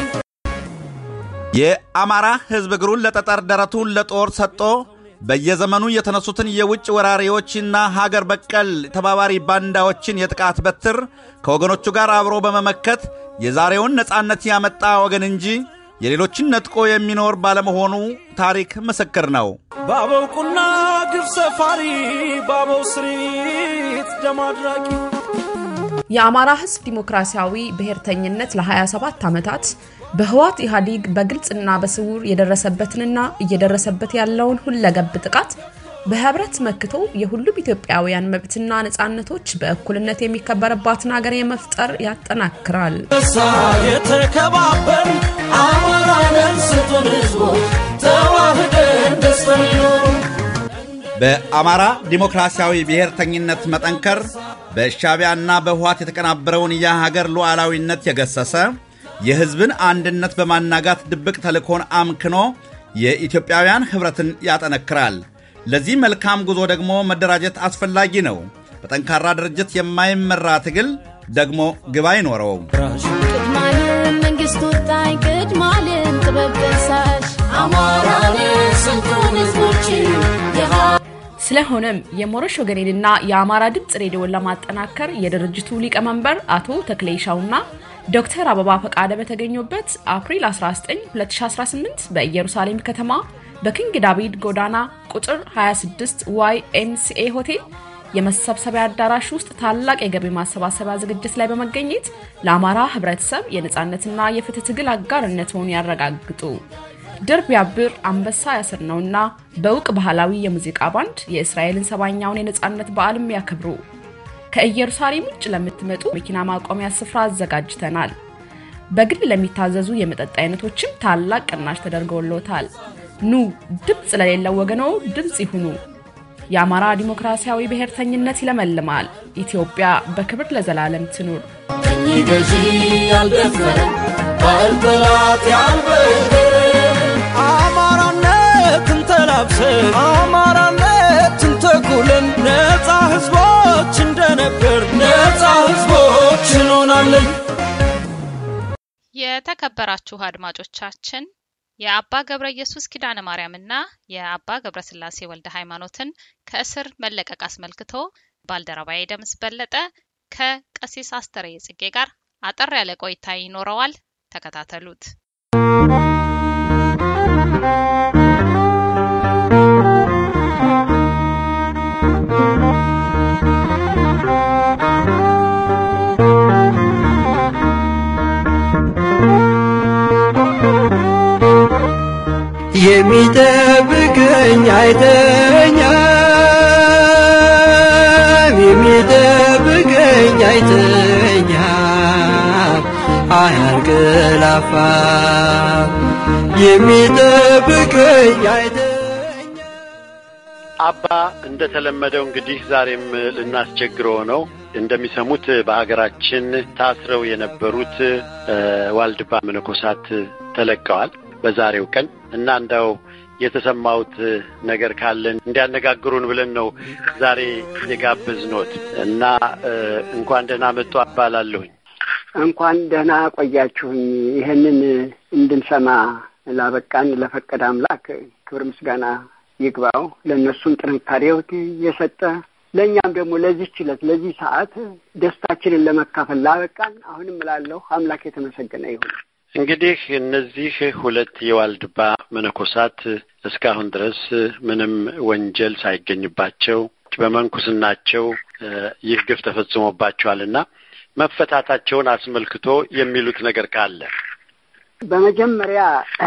የአማራ ህዝብ እግሩን ለጠጠር ደረቱን ለጦር ሰጥቶ በየዘመኑ የተነሱትን የውጭ ወራሪዎችና ሀገር በቀል ተባባሪ ባንዳዎችን የጥቃት በትር ከወገኖቹ ጋር አብሮ በመመከት የዛሬውን ነፃነት ያመጣ ወገን እንጂ የሌሎችን ነጥቆ የሚኖር ባለመሆኑ ታሪክ ምስክር ነው። ባበው ቁና ግብ ሰፋሪ ባበው ስሪት ደም አድራቂ የአማራ ህዝብ ዲሞክራሲያዊ ብሔርተኝነት ለ27 ዓመታት በህዋት ኢህአዴግ በግልጽና በስውር የደረሰበትንና እየደረሰበት ያለውን ሁለገብ ጥቃት በህብረት መክቶ የሁሉም ኢትዮጵያውያን መብትና ነጻነቶች በእኩልነት የሚከበርባትን ሀገር የመፍጠር ያጠናክራል። እሳ የተከባበር አማራነን ስጡን ህዝቦች ተዋህደን ደስተን ይኖሩ በአማራ ዲሞክራሲያዊ ብሔርተኝነት መጠንከር በሻዕቢያና በህዋት የተቀናበረውን የሀገር ሉዓላዊነት የገሰሰ የህዝብን አንድነት በማናጋት ድብቅ ተልእኮን አምክኖ የኢትዮጵያውያን ኅብረትን ያጠነክራል። ለዚህ መልካም ጉዞ ደግሞ መደራጀት አስፈላጊ ነው። በጠንካራ ድርጅት የማይመራ ትግል ደግሞ ግብ አይኖረውም። ቅድማለም መንግስት ወጣኝ ቅድማለም ጥበብ ገሳሽ አማራን ስንቱን ህዝቦች ስለሆነም የሞረሽ ወገኔንና የአማራ ድምፅ ሬዲዮን ለማጠናከር የድርጅቱ ሊቀመንበር አቶ ተክሌሻውና ዶክተር አበባ ፈቃደ በተገኙበት አፕሪል 19 2018 በኢየሩሳሌም ከተማ በኪንግ ዳቪድ ጎዳና ቁጥር 26 ዋይ ኤምሲኤ ሆቴል የመሰብሰቢያ አዳራሽ ውስጥ ታላቅ የገቢ ማሰባሰቢያ ዝግጅት ላይ በመገኘት ለአማራ ህብረተሰብ የነፃነትና የፍትህ ትግል አጋርነት መሆኑን ያረጋግጡ። ድር ቢያብር አንበሳ ያስር ነውና በእውቅ ባህላዊ የሙዚቃ ባንድ የእስራኤልን ሰባኛውን የነፃነት በዓልም ያከብሩ። ከኢየሩሳሌም ውጭ ለምትመጡ መኪና ማቆሚያ ስፍራ አዘጋጅተናል። በግል ለሚታዘዙ የመጠጥ አይነቶችም ታላቅ ቅናሽ ተደርገውለታል። ኑ ድምፅ ለሌለው ወገኖ ድምፅ ይሁኑ። የአማራ ዲሞክራሲያዊ ብሔርተኝነት ይለመልማል። ኢትዮጵያ በክብር ለዘላለም ትኑር። ቀኝ ገዢ ያልደፈረ ባል ጠላት ያልበደረ አማራነትን ተላብሰን አማራነትን ተኩለን ነፃ ህዝቦች እንደነበር ነፃ ህዝቦች እንሆናለን። የተከበራችሁ አድማጮቻችን የአባ ገብረ ኢየሱስ ኪዳነ ማርያምና የአባ ገብረ ስላሴ ወልደ ሃይማኖትን ከእስር መለቀቅ አስመልክቶ ባልደረባዬ ደምስ በለጠ ከቀሲስ አስተሬ ጽጌ ጋር አጠር ያለ ቆይታ ይኖረዋል። ተከታተሉት። የሚጠብቀኝ አይተኛም፣ የሚጠብቀኝ አይተኛም፣ አያንቀላፋም። የሚጠብቀኝ አይተኛም። አባ እንደተለመደው እንግዲህ ዛሬም ልናስቸግረው ነው። እንደሚሰሙት በሀገራችን ታስረው የነበሩት እ ዋልድባ መነኮሳት ተለቀዋል በዛሬው ቀን እና እንዳው የተሰማውት ነገር ካለን እንዲያነጋግሩን ብለን ነው ዛሬ የጋበዝኖት እና እ እንኳን ደህና መጡ አባላለሁኝ። እንኳን ደህና ቆያችሁኝ። ይህንን እንድንሰማ ላበቃን ለፈቀደ አምላክ ክብር ምስጋና ይግባው። ለእነሱም ጥንካሬው የሰጠ ለእኛም ደግሞ ለዚህች ዕለት ለዚህ ሰዓት ደስታችንን ለመካፈል ላበቃን አሁንም እላለሁ አምላክ የተመሰገነ ይሁን። እንግዲህ እነዚህ ሁለት የዋልድባ መነኮሳት እስካሁን ድረስ ምንም ወንጀል ሳይገኝባቸው በመንኩስናቸው እ ይህ ግፍ ተፈጽሞባቸዋልና መፈታታቸውን አስመልክቶ የሚሉት ነገር ካለ በመጀመሪያ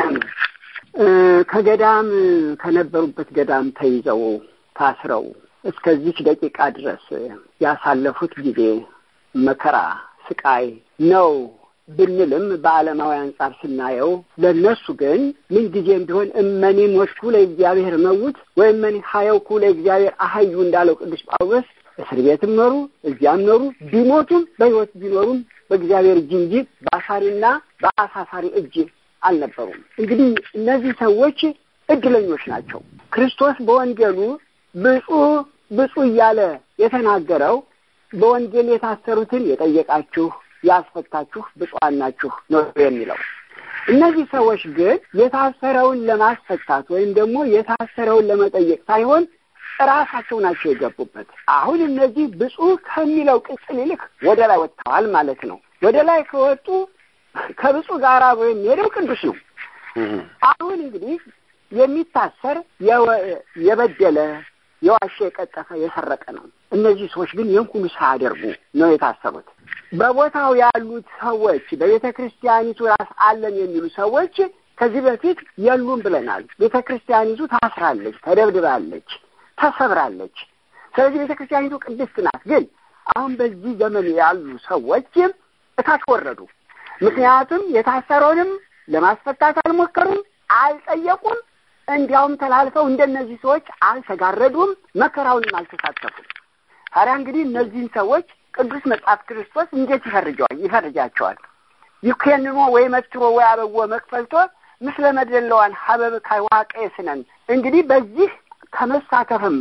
እ ከገዳም ከነበሩበት ገዳም ተይዘው ታስረው እስከዚች ደቂቃ ድረስ ያሳለፉት ጊዜ መከራ፣ ስቃይ ነው ብንልም በዓለማዊ አንጻር ስናየው ለእነሱ ግን ምን ጊዜም ቢሆን እመኒ ሞትኩ ለእግዚአብሔር መውት ወእመኒ ሀየውኩ ለእግዚአብሔር አሀዩ እንዳለው ቅዱስ ጳውሎስ እስር ቤትም ኖሩ እዚያም ኖሩ ቢሞቱም በሕይወት ቢኖሩም በእግዚአብሔር እጅ እንጂ በአሳሪና በአሳሳሪ እጅ አልነበሩም። እንግዲህ እነዚህ ሰዎች እድለኞች ናቸው። ክርስቶስ በወንጌሉ ብፁዕ ብፁዕ እያለ የተናገረው በወንጌል የታሰሩትን የጠየቃችሁ ያስፈታችሁ ብፁዓን ናችሁ ነው የሚለው። እነዚህ ሰዎች ግን የታሰረውን ለማስፈታት ወይም ደግሞ የታሰረውን ለመጠየቅ ሳይሆን ራሳቸው ናቸው የገቡበት። አሁን እነዚህ ብፁዕ ከሚለው ቅጽል ይልቅ ወደ ላይ ወጥተዋል ማለት ነው። ወደ ላይ ከወጡ ከብፁዕ ጋር አብሮ የሚሄደው ቅዱስ ነው። አሁን እንግዲህ የሚታሰር የበደለ የዋሸ፣ የቀጠፈ፣ የሰረቀ ነው። እነዚህ ሰዎች ግን ይህን ሁሉ ሳያደርጉ ነው የታሰሩት። በቦታው ያሉት ሰዎች በቤተ ክርስቲያኒቱ ራስ አለን የሚሉ ሰዎች ከዚህ በፊት የሉም ብለናል። ቤተ ክርስቲያኒቱ ታስራለች፣ ተደብድባለች፣ ተሰብራለች። ስለዚህ ቤተ ክርስቲያኒቱ ቅድስት ናት። ግን አሁን በዚህ ዘመን ያሉ ሰዎች እታች ወረዱ። ምክንያቱም የታሰረውንም ለማስፈታት አልሞከሩም፣ አልጠየቁም። እንዲያውም ተላልፈው እንደነዚህ ሰዎች አልተጋረዱም፣ መከራውንም አልተሳተፉም። ታዲያ እንግዲህ እነዚህን ሰዎች ቅዱስ መጽሐፍ ክርስቶስ እንዴት ይፈርጀዋል ይፈርጃቸዋል? ይኬንኖ ወይ መትሮ ወይ አበወ መክፈልቶ ምስለ መደለዋን ሀበብ ካይዋቀ ስነን እንግዲህ በዚህ ከመሳተፍም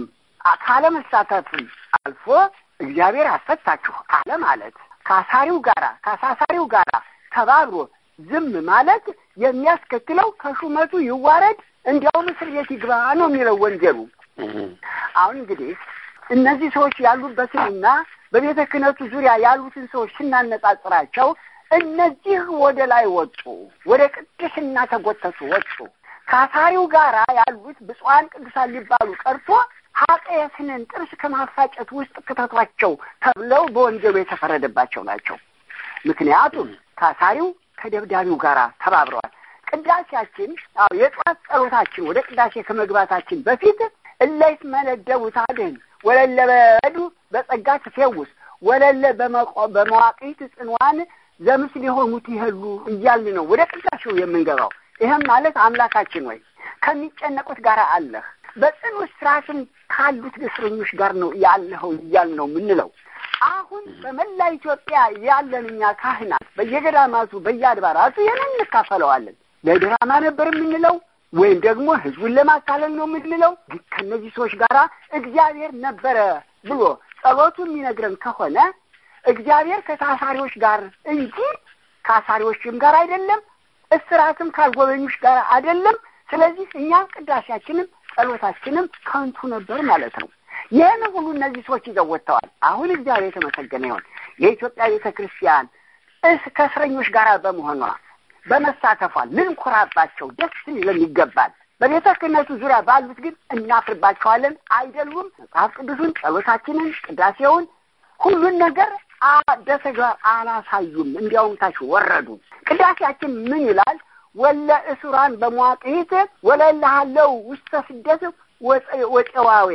ካለመሳተፍም አልፎ እግዚአብሔር አስፈታችሁ አለ ማለት ከአሳሪው ጋራ ከአሳሳሪው ጋራ ተባብሮ ዝም ማለት የሚያስከትለው ከሹመቱ ይዋረድ እንዲያውም እስር ቤት ይግባ ነው የሚለው ወንጀሉ። አሁን እንግዲህ እነዚህ ሰዎች ያሉበትንና በቤተ ክህነቱ ዙሪያ ያሉትን ሰዎች ስናነጻጽራቸው እነዚህ ወደ ላይ ወጡ፣ ወደ ቅድስና ተጎተቱ፣ ወጡ። ከአሳሪው ጋራ ያሉት ብፁዓን ቅዱሳን ሊባሉ ቀርቶ ኃጢአትንን ጥርስ ከማፋጨት ውስጥ ክተቷቸው ተብለው በወንጀሉ የተፈረደባቸው ናቸው። ምክንያቱም ከአሳሪው ከደብዳቢው ጋር ተባብረዋል። ቅዳሴያችን አዎ የጠዋት ጸሎታችን ወደ ቅዳሴ ከመግባታችን በፊት እለይት መነደቡ ታድህን ወለለ በዱ በጸጋ ትፌውስ ወለለ በመዋቅት ጽንዋን ዘምስል የሆኑት ይሄሉ እያልን ነው ወደ ቅዳሴው የምንገባው። ይህም ማለት አምላካችን ወይ ከሚጨነቁት ጋር አለህ በጽኑ እስራትም ካሉት እስረኞች ጋር ነው ያለኸው እያል ነው የምንለው። አሁን በመላ ኢትዮጵያ ያለን እኛ ካህናት በየገዳማቱ በየአድባራቱ ይህንን እንካፈለዋለን። ለድራማ ነበር የምንለው ወይም ደግሞ ህዝቡን ለማታለል ነው የምንለው። ግን ከእነዚህ ሰዎች ጋር እግዚአብሔር ነበረ ብሎ ጸሎቱ የሚነግረን ከሆነ እግዚአብሔር ከታሳሪዎች ጋር እንጂ ከአሳሪዎችም ጋር አይደለም፣ እስራትም ካልጎበኞች ጋር አይደለም። ስለዚህ እኛም ቅዳሴያችንም ጸሎታችንም ከንቱ ነበር ማለት ነው። ይህን ሁሉ እነዚህ ሰዎች ይዘው ወጥተዋል። አሁን እግዚአብሔር የተመሰገነ ይሆን የኢትዮጵያ ቤተ ክርስቲያን እስ ከእስረኞች ጋር በመሆኗ በመሳተፏ ልንኮራባቸው ደስ ሊለን ይገባል። በቤተ ክህነቱ ዙሪያ ባሉት ግን እናፍርባቸዋለን። አይደሉም መጽሐፍ ቅዱሱን፣ ጸሎታችንን፣ ቅዳሴውን ሁሉን ነገር በተግባር አላሳዩም። እንዲያውም ታች ወረዱ። ቅዳሴያችን ምን ይላል? ወለ እስራን በመዋቅሂት ወለላሃለው ውስተ ስደት ወጨዋዌ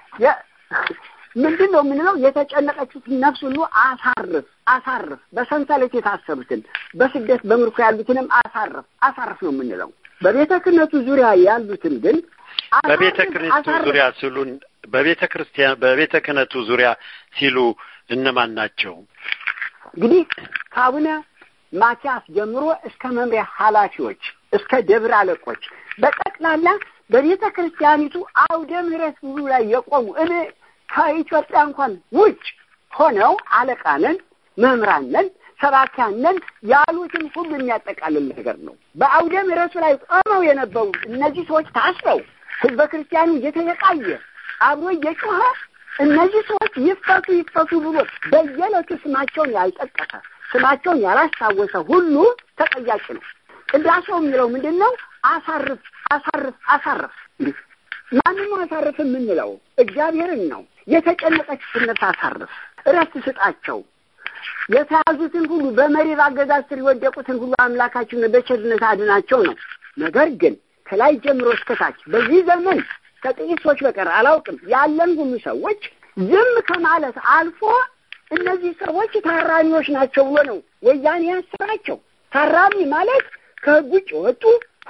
ምንድን ነው የምንለው? የተጨነቀችትን ነፍስ ሁሉ አሳርፍ አሳርፍ፣ በሰንሰለት የታሰሩትን በስደት በምርኮ ያሉትንም አሳርፍ አሳርፍ ነው የምንለው። በቤተ ክህነቱ ዙሪያ ያሉትን ግን በቤተ ክህነቱ ዙሪያ ሲሉን በቤተ ክርስቲያን በቤተ ክህነቱ ዙሪያ ሲሉ እነማን ናቸው? እንግዲህ ከአቡነ ማቲያስ ጀምሮ እስከ መምሪያ ኃላፊዎች እስከ ደብር አለቆች በጠቅላላ በቤተ ክርስቲያኒቱ አውደ ምሕረት ሁሉ ላይ የቆሙ እኔ ከኢትዮጵያ እንኳን ውጭ ሆነው አለቃነን፣ መምህራነን፣ ሰባኪያነን ያሉትን ሁሉ የሚያጠቃልል ነገር ነው። በአውደ ምሕረቱ ላይ ቆመው የነበሩ እነዚህ ሰዎች ታስረው ህዝበ ክርስቲያኑ እየተሰቃየ አብሮ እየጮኸ እነዚህ ሰዎች ይፈቱ ይፈቱ ብሎ በየዕለቱ ስማቸውን ያልጠቀሰ ስማቸውን ያላስታወሰ ሁሉ ተጠያቂ ነው። ቅዳሴው የሚለው ምንድን ነው? አሳርፍ አሳርፍ አሳርፍ። ማንም አሳርፍ የምንለው እግዚአብሔርን ነው። የተጨነቀችትን ነፍስ አሳርፍ፣ እረፍት ስጣቸው። የተያዙትን ሁሉ በመሪር አገዛዝ ስር የወደቁትን ሁሉ አምላካችን በቸርነት አድናቸው ነው። ነገር ግን ከላይ ጀምሮ እስከታች በዚህ ዘመን ከጥቂት ሰዎች በቀር አላውቅም ያለን ሁሉ ሰዎች ዝም ከማለት አልፎ እነዚህ ሰዎች ታራሚዎች ናቸው ብሎ ነው ወያኔ ያስራቸው። ታራሚ ማለት ከህግ ውጭ ወጡ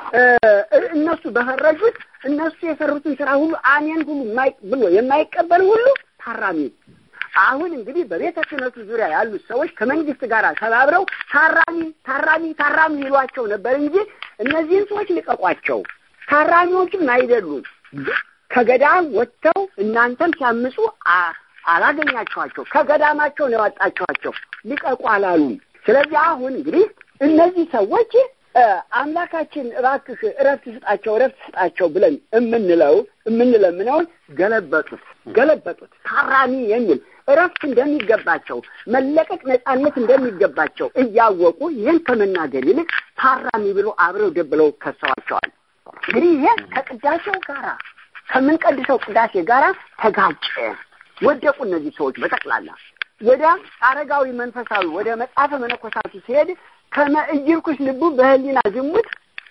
እነሱ በፈረጁት እነሱ የሰሩትን ስራ ሁሉ አሜን ሁሉ ብሎ የማይቀበል ሁሉ ታራሚ። አሁን እንግዲህ በቤተ ክህነቱ ዙሪያ ያሉት ሰዎች ከመንግስት ጋር ተባብረው ታራሚ ታራሚ ታራሚ ይሏቸው ነበር እንጂ እነዚህን ሰዎች ልቀቋቸው፣ ታራሚዎችም አይደሉም። ከገዳም ወጥተው እናንተም ሲያምፁ አላገኛችኋቸው፣ ከገዳማቸው ነው ያወጣችኋቸው፣ ልቀቁ አላሉም። ስለዚህ አሁን እንግዲህ እነዚህ ሰዎች አምላካችን እባክህ እረፍት ስጣቸው እረፍት ስጣቸው ብለን የምንለው የምንለምነውን ገለበጡት ገለበጡት። ታራሚ የሚል እረፍት እንደሚገባቸው መለቀቅ ነጻነት እንደሚገባቸው እያወቁ ይህን ከመናገር ይልቅ ታራሚ ብሎ አብረው ደብለው ከሰዋቸዋል። እንግዲህ ይሄ ከቅዳሴው ጋራ ከምንቀድሰው ቅዳሴ ጋራ ተጋጨ። ወደቁ እነዚህ ሰዎች በጠቅላላ ወደ አረጋዊ መንፈሳዊ ወደ መጽሐፈ መነኮሳቱ ሲሄድ ከመእይርኩስ ልቡ በህሊና ዝሙት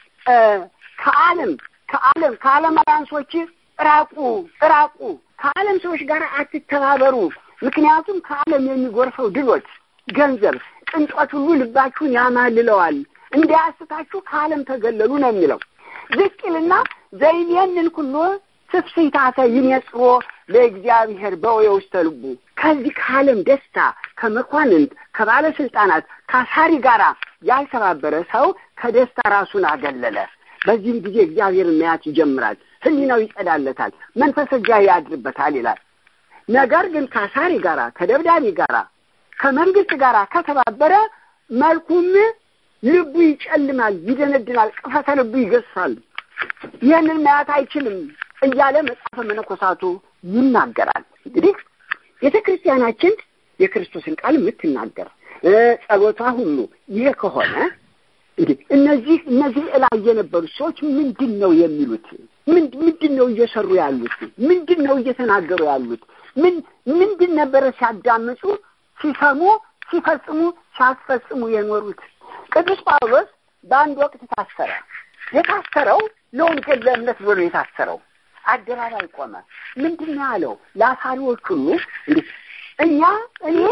ከዓለም ከዓለም ከዓለማውያን ሰዎች ራቁ ራቁ፣ ከዓለም ሰዎች ጋር አትተባበሩ። ምክንያቱም ከዓለም የሚጎርፈው ድሎት፣ ገንዘብ፣ ቅንጦት ሁሉ ልባችሁን ያማልለዋል። እንዳያስታችሁ ከዓለም ተገለሉ ነው የሚለው ዝቅልና ዘይቤንን ኩሎ ስፍስይታተ ይነጽሮ ለእግዚአብሔር በወየ ውስተ ልቡ ከዚህ ከዓለም ደስታ ከመኳንንት ከባለስልጣናት ከአሳሪ ጋር ያልተባበረ ሰው ከደስታ ራሱን አገለለ። በዚህም ጊዜ እግዚአብሔርን መያት ይጀምራል። ሕሊናው ይጸዳለታል፣ መንፈስ እግዚአብሔር ያድርበታል ይላል። ነገር ግን ከአሳሪ ጋራ ከደብዳቤ ጋራ ከመንግስት ጋራ ከተባበረ መልኩም ልቡ ይጨልማል፣ ይደነድናል፣ ቅፈተ ልቡ ይገሳል። ይህንን ማየት አይችልም እያለ መጽሐፈ መነኮሳቱ ይናገራል። እንግዲህ ቤተ ክርስቲያናችን የክርስቶስን ቃል የምትናገር ጸሎቷ ሁሉ ይሄ ከሆነ እንግዲህ እነዚህ እነዚህ እላይ የነበሩ ሰዎች ምንድን ነው የሚሉት? ምንድን ነው እየሰሩ ያሉት? ምንድን ነው እየተናገሩ ያሉት? ምን ምንድን ነበረ ሲያዳምጡ፣ ሲሰሙ፣ ሲፈጽሙ፣ ሲያስፈጽሙ የኖሩት? ቅዱስ ጳውሎስ በአንድ ወቅት ታሰረ። የታሰረው ለወንጌል ለእምነት ብሎ የታሰረው አደባባይ ቆመ። ምንድን ነው ያለው? ለአሳሪዎች ሁሉ እንግዲህ እኛ እኔ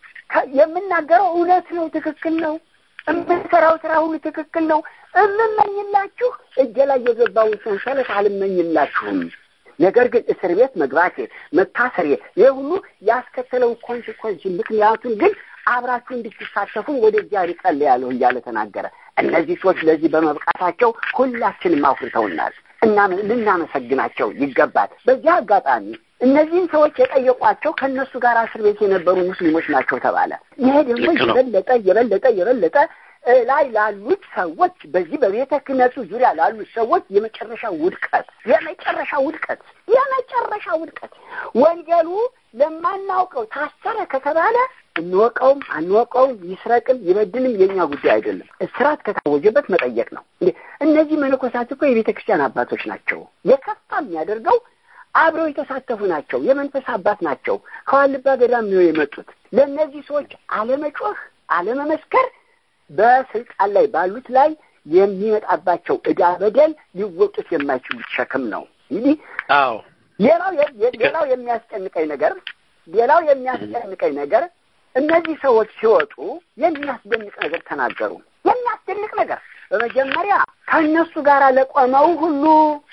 የምናገረው እውነት ነው፣ ትክክል ነው። የምንሰራው ስራ ሁሉ ትክክል ነው። እምመኝላችሁ እጄ ላይ የገባውን ሰንሰለት አልመኝላችሁም። ነገር ግን እስር ቤት መግባቴ፣ መታሰሬ ይህ ሁሉ ያስከተለው ኮንሲኮንስ ምክንያቱን ግን አብራችሁ እንድትሳተፉ ወደ እግዚአብሔር ጸልያለሁ እያለ ተናገረ። እነዚህ ሰዎች ለዚህ በመብቃታቸው ሁላችንም አኩርተውናል እና ልናመሰግናቸው ይገባል። በዚህ አጋጣሚ እነዚህን ሰዎች የጠየቋቸው ከእነሱ ጋር እስር ቤት የነበሩ ሙስሊሞች ናቸው ተባለ። ይሄ ደግሞ የበለጠ የበለጠ የበለጠ ላይ ላሉት ሰዎች በዚህ በቤተ ክህነቱ ዙሪያ ላሉት ሰዎች የመጨረሻ ውድቀት የመጨረሻ ውድቀት የመጨረሻ ውድቀት ወንጌሉ ለማናውቀው ታሰረ ከተባለ እንወቀውም አንወቀውም ይስረቅም ይበድልም የኛ ጉዳይ አይደለም። እስራት ከታወጀበት መጠየቅ ነው። እነዚህ መነኮሳት እኮ የቤተ ክርስቲያን አባቶች ናቸው። የከፋ የሚያደርገው አብረው የተሳተፉ ናቸው። የመንፈስ አባት ናቸው። ከዋልባ ገዳም ነው የመጡት። ለእነዚህ ሰዎች አለመጮህ፣ አለመመስከር በስልጣን ላይ ባሉት ላይ የሚመጣባቸው ዕዳ በደል ሊወጡት የማይችሉት ሸክም ነው። እንግዲህ አዎ ሌላው ሌላው የሚያስጨንቀኝ ነገር ሌላው የሚያስጨንቀኝ ነገር እነዚህ ሰዎች ሲወጡ የሚያስደንቅ ነገር ተናገሩ። የሚያስደንቅ ነገር በመጀመሪያ ከእነሱ ጋር ለቆመው ሁሉ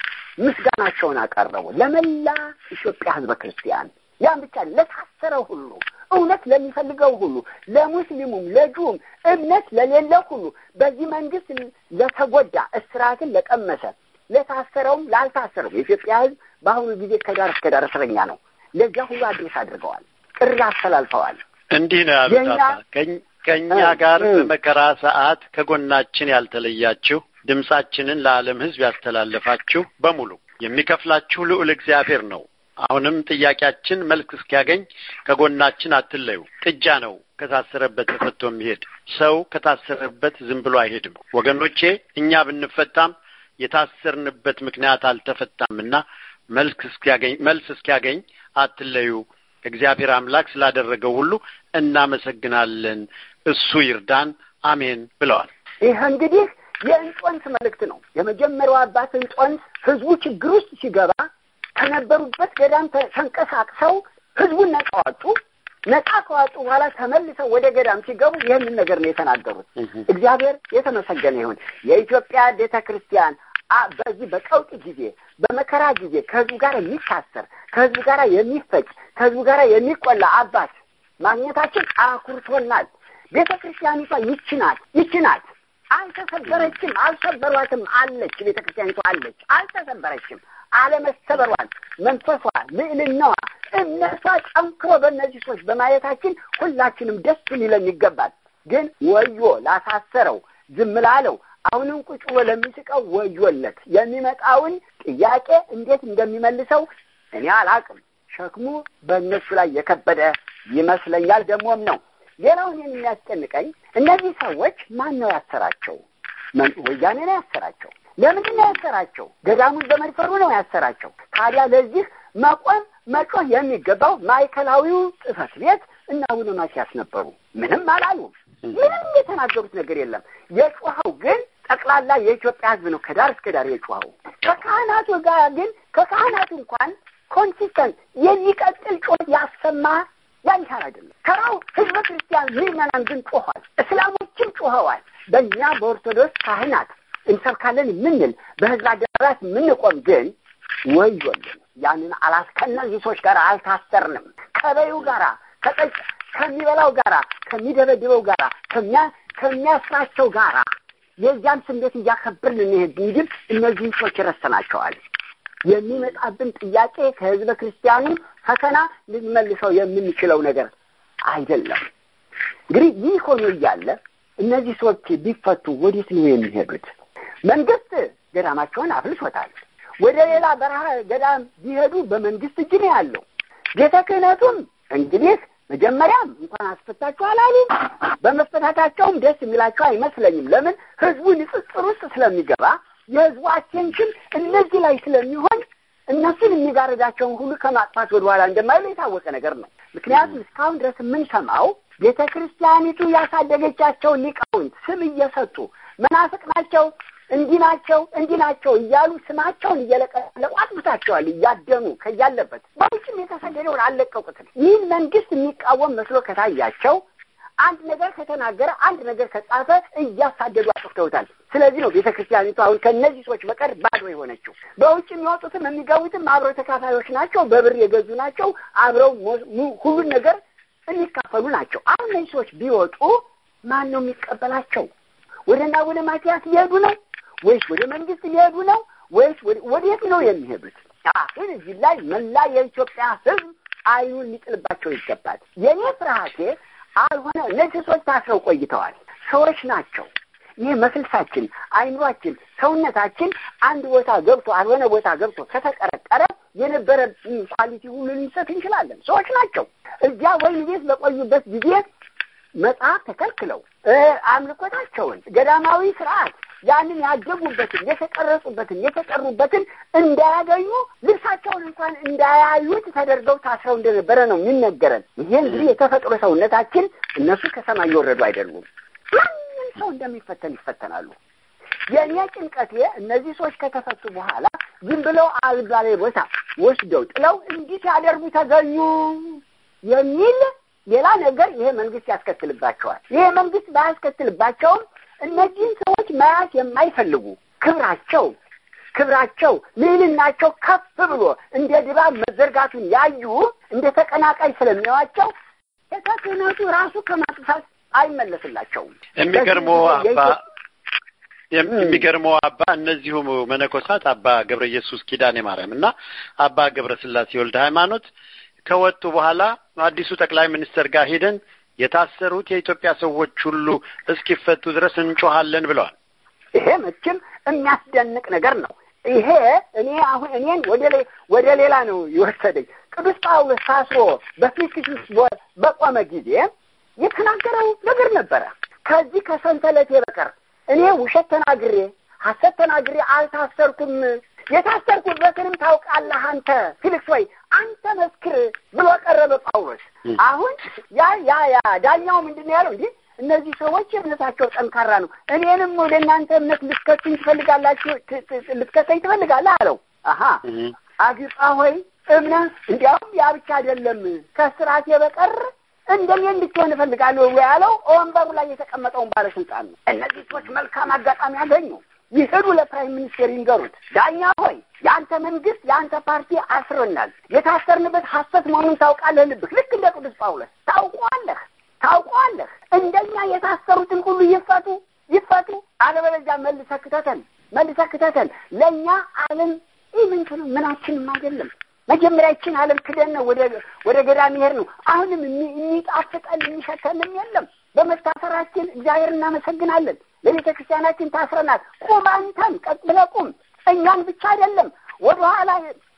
ምስጋናቸውን አቀረቡ። ለመላ ኢትዮጵያ ሕዝበ ክርስቲያን ያን ብቻ ለታሰረው ሁሉ እውነት ለሚፈልገው ሁሉ ለሙስሊሙም፣ ለጁም እምነት ለሌለው ሁሉ በዚህ መንግስት ለተጎዳ እስራትን ለቀመሰ ለታሰረውም ላልታሰረው የኢትዮጵያ ሕዝብ በአሁኑ ጊዜ ከዳር እስከ ዳር እስረኛ ነው። ለዚያ ሁሉ አድሬስ አድርገዋል፣ ጥሪ አስተላልፈዋል። እንዲህ ነው ያሉት ከእኛ ጋር በመከራ ሰዓት ከጎናችን ያልተለያችሁ ድምጻችንን ለዓለም ሕዝብ ያስተላለፋችሁ በሙሉ የሚከፍላችሁ ልዑል እግዚአብሔር ነው። አሁንም ጥያቄያችን መልክ እስኪያገኝ ከጎናችን አትለዩ። ጥጃ ነው ከታሰረበት ተፈቶ የሚሄድ ሰው ከታሰረበት ዝም ብሎ አይሄድም። ወገኖቼ እኛ ብንፈታም የታሰርንበት ምክንያት አልተፈታምና መልክ እስኪያገኝ መልስ እስኪያገኝ አትለዩ። እግዚአብሔር አምላክ ስላደረገው ሁሉ እናመሰግናለን። እሱ ይርዳን። አሜን ብለዋል። ይህ እንግዲህ የእንጦንስ መልእክት ነው። የመጀመሪያው አባት እንጦንስ ህዝቡ ችግር ውስጥ ሲገባ ከነበሩበት ገዳም ተንቀሳቅሰው ህዝቡን ነጻ ዋጡ። ነጻ ከዋጡ በኋላ ተመልሰው ወደ ገዳም ሲገቡ ይህንን ነገር ነው የተናገሩት። እግዚአብሔር የተመሰገነ ይሁን። የኢትዮጵያ ቤተ ክርስቲያን በዚህ በቀውጥ ጊዜ በመከራ ጊዜ ከህዝቡ ጋር የሚታሰር ከህዝቡ ጋር የሚፈጭ ከህዝቡ ጋር የሚቆላ አባት ማግኘታችን አኩርቶናል። ቤተ ክርስቲያኒቷ ይች ናት፣ ይች ናት። አልተሰበረችም፣ አልሰበሯትም። አለች፣ ቤተ ክርስቲያኒቷ አለች፣ አልተሰበረችም። አለመሰበሯን መንፈሷ፣ ልዕልናዋ፣ እምነቷ ጠንክሮ በእነዚህ ሰዎች በማየታችን ሁላችንም ደስ ሊለን ይገባል። ግን ወዮ ላሳሰረው ዝም ላለው አሁንም ቁጭ ብሎ ለሚስቀው ወዮለት። የሚመጣውን ጥያቄ እንዴት እንደሚመልሰው እኔ አላቅም። ሸክሙ በእነሱ ላይ የከበደ ይመስለኛል። ደግሞም ነው። ሌላው እኔን የሚያስጨንቀኝ እነዚህ ሰዎች ማን ነው ያሰራቸው? ወያኔ ነው ያሰራቸው። ለምንድን ነው ያሰራቸው? ገዳሙን በመድፈሩ ነው ያሰራቸው። ታዲያ ለዚህ መቆም መጮህ የሚገባው ማዕከላዊው ጽሕፈት ቤት እና አቡነ ማትያስ ነበሩ። ምንም አላሉም። ምንም የተናገሩት ነገር የለም። የጮኸው ግን ጠቅላላ የኢትዮጵያ ሕዝብ ነው ከዳር እስከ ዳር የጮኸው። ከካህናቱ ጋር ግን ከካህናቱ እንኳን ኮንሲስተንት የሚቀጥል ጮት ያሰማ ያን ያህል አይደለም። ተራው ሕዝበ ክርስቲያን ምዕመናን ግን ጮኋል። እስላሞችም ጮኸዋል። በእኛ በኦርቶዶክስ ካህናት እንሰብካለን የምንል በህዝብ አደባባያት የምንቆም ግን ወዮልን። ያንን አላስ ከእነዚህ ሰዎች ጋር አልታሰርንም። ከበዩ ጋራ ከጠጭ ከሚበላው ጋራ ከሚደበድበው ጋራ ከሚያ ከሚያስራቸው ጋራ የዚያን ስሜት እያከበርን እንሄድ እንጂ እነዚህን ሰዎች ረስተናቸዋል። የሚመጣብን ጥያቄ ከህዝበ ክርስቲያኑ ፈተና ልንመልሰው የምንችለው ነገር አይደለም። እንግዲህ ይህ ሆኖ እያለ እነዚህ ሰዎች ቢፈቱ ወዴት ነው የሚሄዱት? መንግስት ገዳማቸውን አፍልሶታል። ወደ ሌላ በረሃ ገዳም ቢሄዱ በመንግስት እጅ ነው ያለው። ቤተ ክህነቱም እንግዲህ መጀመሪያም እንኳን አስፈታችሁ አላሉም። በመፈታታቸውም ደስ የሚላቸው አይመስለኝም። ለምን ህዝቡ ንጽጽር ውስጥ ስለሚገባ የህዝቡ አቴንሽን እነዚህ ላይ ስለሚሆን እነሱን የሚጋርዳቸውን ሁሉ ከማጥፋት ወደኋላ እንደማይሉ የታወቀ ነገር ነው። ምክንያቱም እስካሁን ድረስ የምንሰማው ቤተ ክርስቲያኒቱ ያሳደገቻቸውን ሊቃውንት ስም እየሰጡ መናፍቅ ናቸው፣ እንዲህ ናቸው፣ እንዲህ ናቸው እያሉ ስማቸውን እየለቀለቁ አጥፍታቸዋል። እያደኑ ከያለበት በውጭም የተሰደደውን አልለቀቁትም። ይህን መንግስት የሚቃወም መስሎ ከታያቸው አንድ ነገር ከተናገረ አንድ ነገር ከጻፈ እያሳደዱ አጥፍተውታል። ስለዚህ ነው ቤተ ክርስቲያኒቱ አሁን ከእነዚህ ሰዎች በቀር ባዶ የሆነችው። በውጭ የሚወጡትም የሚገቡትም አብረው ተካፋዮች ናቸው፣ በብር የገዙ ናቸው፣ አብረው ሁሉን ነገር የሚካፈሉ ናቸው። አሁን እነዚህ ሰዎች ቢወጡ ማን ነው የሚቀበላቸው? ወደና ወደ ማቲያስ ሊሄዱ ነው ወይስ ወደ መንግስት ሊሄዱ ነው ወይስ ወዴት ነው የሚሄዱት? አሁን እዚህ ላይ መላ የኢትዮጵያ ሕዝብ አይኑን ሊጥልባቸው ይገባል። የእኔ ፍርሃቴ አልሆነ እነዚህ ሰዎች ታስረው ቆይተዋል። ሰዎች ናቸው። ይህ መፍልሳችን፣ አይምሯችን፣ ሰውነታችን አንድ ቦታ ገብቶ አልሆነ ቦታ ገብቶ ከተቀረቀረ የነበረ ኳሊቲ ሁሉ ልንሰት እንችላለን። ሰዎች ናቸው። እዚያ ወይን ቤት በቆዩበት ጊዜ መጽሐፍ ተከልክለው አምልኮታቸውን፣ ገዳማዊ ስርዓት ያንን ያደጉበትን የተቀረጹበትን የተጠሩበትን እንዳያገኙ ልብሳቸውን እንኳን እንዳያዩት ተደርገው ታስረው እንደነበረ ነው የሚነገረን። ይሄ እንግዲህ የተፈጥሮ ሰውነታችን እነሱ ከሰማይ የወረዱ አይደሉም። ማንም ሰው እንደሚፈተን ይፈተናሉ። የእኔ ጭንቀቴ እነዚህ ሰዎች ከተፈቱ በኋላ ዝም ብለው አልባሌ ቦታ ወስደው ጥለው እንዲህ ሲያደርጉ ተገኙ የሚል ሌላ ነገር ይሄ መንግስት ያስከትልባቸዋል። ይሄ መንግስት ባያስከትልባቸውም እነዚህን ሰዎች መያዝ የማይፈልጉ ክብራቸው ክብራቸው ልዕልናቸው ከፍ ብሎ እንደ ድባብ መዘርጋቱን ያዩ እንደ ተቀናቃይ ስለሚያዋቸው ቤተ ክህነቱ ራሱ ከማጥፋት አይመለስላቸውም። የሚገርመው አባ የሚገርመው አባ እነዚሁ መነኮሳት አባ ገብረ ኢየሱስ ኪዳኔ ማርያም እና አባ ገብረ ስላሴ ወልደ ሃይማኖት ከወጡ በኋላ አዲሱ ጠቅላይ ሚኒስትር ጋር ሄደን የታሰሩት የኢትዮጵያ ሰዎች ሁሉ እስኪፈቱ ድረስ እንጮሃለን ብለዋል። ይሄ መቼም የሚያስደንቅ ነገር ነው። ይሄ እኔ አሁን እኔን ወደ ወደ ሌላ ነው የወሰደኝ። ቅዱስ ጳውሎስ ታስሮ በፊልጵስዩስ በቆመ ጊዜ የተናገረው ነገር ነበረ። ከዚህ ከሰንሰለቴ በቀር እኔ ውሸት ተናግሬ ሐሰት ተናግሬ አልታሰርኩም። የታሰርኩበትንም ታውቃለህ አንተ ፊልክስ ወይ አንተ መስክር ብሎ ቀረበ ጳውሎስ። አሁን ያ ያ ያ ዳኛው ምንድን ነው ያለው? እንዲህ እነዚህ ሰዎች እምነታቸው ጠንካራ ነው፣ እኔንም ወደ እናንተ እምነት ልትከቱኝ ትፈልጋላችሁ ልትከተኝ ትፈልጋለህ አለው። አሀ አግጳ ሆይ እምነት እንዲያውም ያ ብቻ አይደለም ከስራቴ በቀር እንደኔ እንድትሆን እፈልጋለሁ ያለው ወንበሩ ላይ የተቀመጠውን ባለስልጣን ነው። እነዚህ ሰዎች መልካም አጋጣሚ ያገኙ ይሄዱ ለፕራይም ሚኒስቴር ይንገሩት። ዳኛ ሆይ የአንተ መንግስት የአንተ ፓርቲ አስሮናል። የታሰርንበት ሐሰት መሆኑን ታውቃለህ። ልብህ ልክ እንደ ቅዱስ ጳውሎስ ታውቀዋለህ ታውቀዋለህ። እንደኛ የታሰሩትን ሁሉ ይፈቱ ይፈቱ፣ አለበለዚያ መልሰህ ክተተን መልሰህ ክተተን። ለእኛ ዓለም ይምንትን ምናችንም አይደለም። መጀመሪያ ይችን ዓለም ክደን ነው ወደ ወደ ገዳም ይሄድ ነው። አሁንም የሚጣፍጠን የሚሸተንም የለም። በመታሰራችን እግዚአብሔር እናመሰግናለን። ለቤተ ክርስቲያናችን ታስረናል። ቁም፣ አንተም ቀጥ ብለህ ቁም። እኛን ብቻ አይደለም ወደኋላ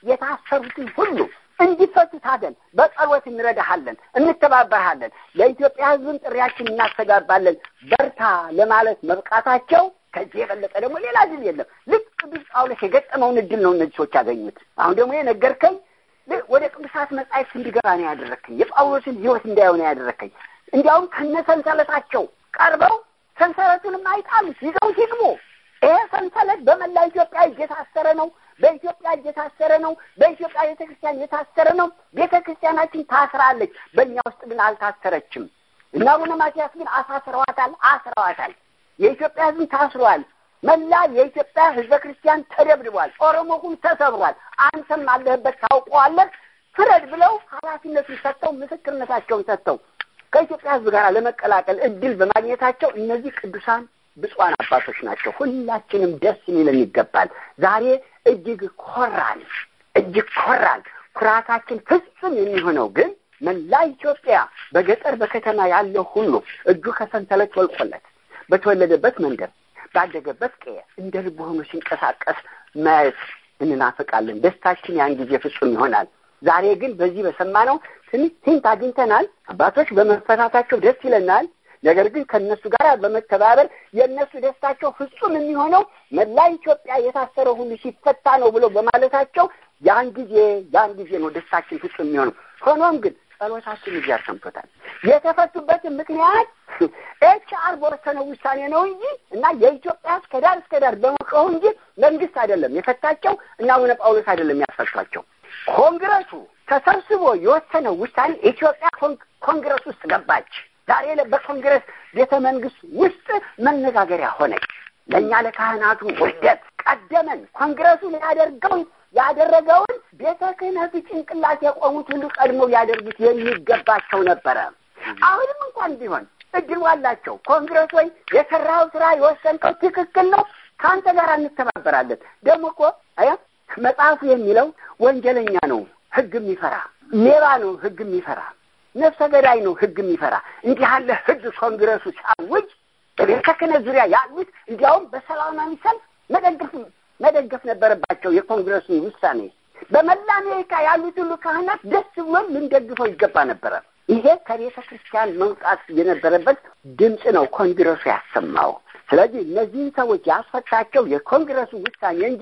የታሰሩትን ሁሉ እንዲፈቱ ታገል። በጸሎት እንረዳሃለን፣ እንተባበርሃለን። ለኢትዮጵያ ሕዝብን ጥሪያችን እናስተጋባለን። በርታ ለማለት መብቃታቸው ከዚህ የበለጠ ደግሞ ሌላ ድል የለም። ልክ ቅዱስ ጳውሎስ የገጠመውን እድል ነው እነዚህ ሰዎች ያገኙት። አሁን ደግሞ የነገርከኝ ወደ ቅዱሳት መጻሕፍት እንዲገባ ነው ያደረግከኝ። የጳውሎስን ሕይወት እንዳየው ነው ያደረግከኝ። እንዲያውም ከነ ሰንሰለታቸው ቀርበው ሰንሰለቱንም አይጣሉት ይዘውት ይግቡ። ይሄ ሰንሰለት በመላ ኢትዮጵያ እጅ የታሰረ ነው። በኢትዮጵያ እጅ የታሰረ ነው። በኢትዮጵያ ቤተ ክርስቲያን የታሰረ ነው። ቤተ ክርስቲያናችን ታስራለች። በእኛ ውስጥ ግን አልታሰረችም። እና አቡነ ማትያስ ግን አሳስረዋታል፣ አስረዋታል። የኢትዮጵያ ሕዝብ ታስሯል። መላ የኢትዮጵያ ሕዝበ ክርስቲያን ተደብድቧል። ኦሮሞ ሁሉ ተሰብሯል። አንተም አለህበት ታውቀዋለህ። ፍረድ ብለው ኃላፊነቱን ሰጥተው ምስክርነታቸውን ሰጥተው ከኢትዮጵያ ሕዝብ ጋር ለመቀላቀል እድል በማግኘታቸው እነዚህ ቅዱሳን ብፁዓን አባቶች ናቸው። ሁላችንም ደስ ሊለን ይገባል። ዛሬ እጅግ ኮራን፣ እጅግ ኮራን። ኩራታችን ፍጹም የሚሆነው ግን መላ ኢትዮጵያ በገጠር በከተማ ያለው ሁሉ እጁ ከሰንሰለት ወልቆለት በተወለደበት መንደር ባደገበት ቀየ እንደ ልቡ ሆኖ ሲንቀሳቀስ ማየት እንናፍቃለን። ደስታችን ያን ጊዜ ፍጹም ይሆናል። ዛሬ ግን በዚህ በሰማነው ትንሽ ሂንት አግኝተናል። አባቶች በመፈታታቸው ደስ ይለናል። ነገር ግን ከእነሱ ጋር በመተባበር የእነሱ ደስታቸው ፍጹም የሚሆነው መላ ኢትዮጵያ የታሰረ ሁሉ ሲፈታ ነው ብሎ በማለታቸው ያን ጊዜ ያን ጊዜ ነው ደስታችን ፍጹም የሚሆነው። ሆኖም ግን ጸሎታችን እግዚአብሔር ሰምቶታል። የተፈቱበትን ምክንያት ኤች አር በወሰነው ውሳኔ ነው እንጂ እና የኢትዮጵያ እስከ ዳር እስከ ዳር በመጮሁ እንጂ መንግስት አይደለም የፈታቸው እና አቡነ ጳውሎስ አይደለም ያስፈቷቸው። ኮንግረሱ ተሰብስቦ የወሰነው ውሳኔ ኢትዮጵያ ኮንግረስ ውስጥ ገባች። ዛሬ በኮንግረስ ቤተ መንግስት ውስጥ መነጋገሪያ ሆነች። ለእኛ ለካህናቱ ውርደት ቀደመን ኮንግረሱ ሊያደርገውን ያደረገውን ቤተ ክህነቱ ጭንቅላት የቆሙት ሁሉ ቀድሞ ሊያደርጉት የሚገባቸው ነበረ። አሁንም እንኳን ቢሆን እድሉ አላቸው። ኮንግረስ ወይ የሰራው ስራ የወሰንከው ትክክል ነው፣ ከአንተ ጋር እንተባበራለን። ደግሞ እኮ አያ መጽሐፉ የሚለው ወንጀለኛ ነው ህግ የሚፈራ ሌባ ነው ህግ የሚፈራ ነፍሰ ገዳይ ነው ህግ የሚፈራ እንዲህ ያለ ህግ ኮንግረሱ ሲያውጅ በቤተ ክህነት ዙሪያ ያሉት እንዲያውም በሰላማዊ ሰልፍ መደገፍ መደገፍ ነበረባቸው የኮንግረሱን ውሳኔ። በመላ አሜሪካ ያሉት ሁሉ ካህናት ደስ ብሎን ልንደግፈው ይገባ ነበረ። ይሄ ከቤተ ክርስቲያን መውጣት የነበረበት ድምፅ ነው ኮንግረሱ ያሰማው። ስለዚህ እነዚህን ሰዎች ያስፈታቸው የኮንግረሱ ውሳኔ እንጂ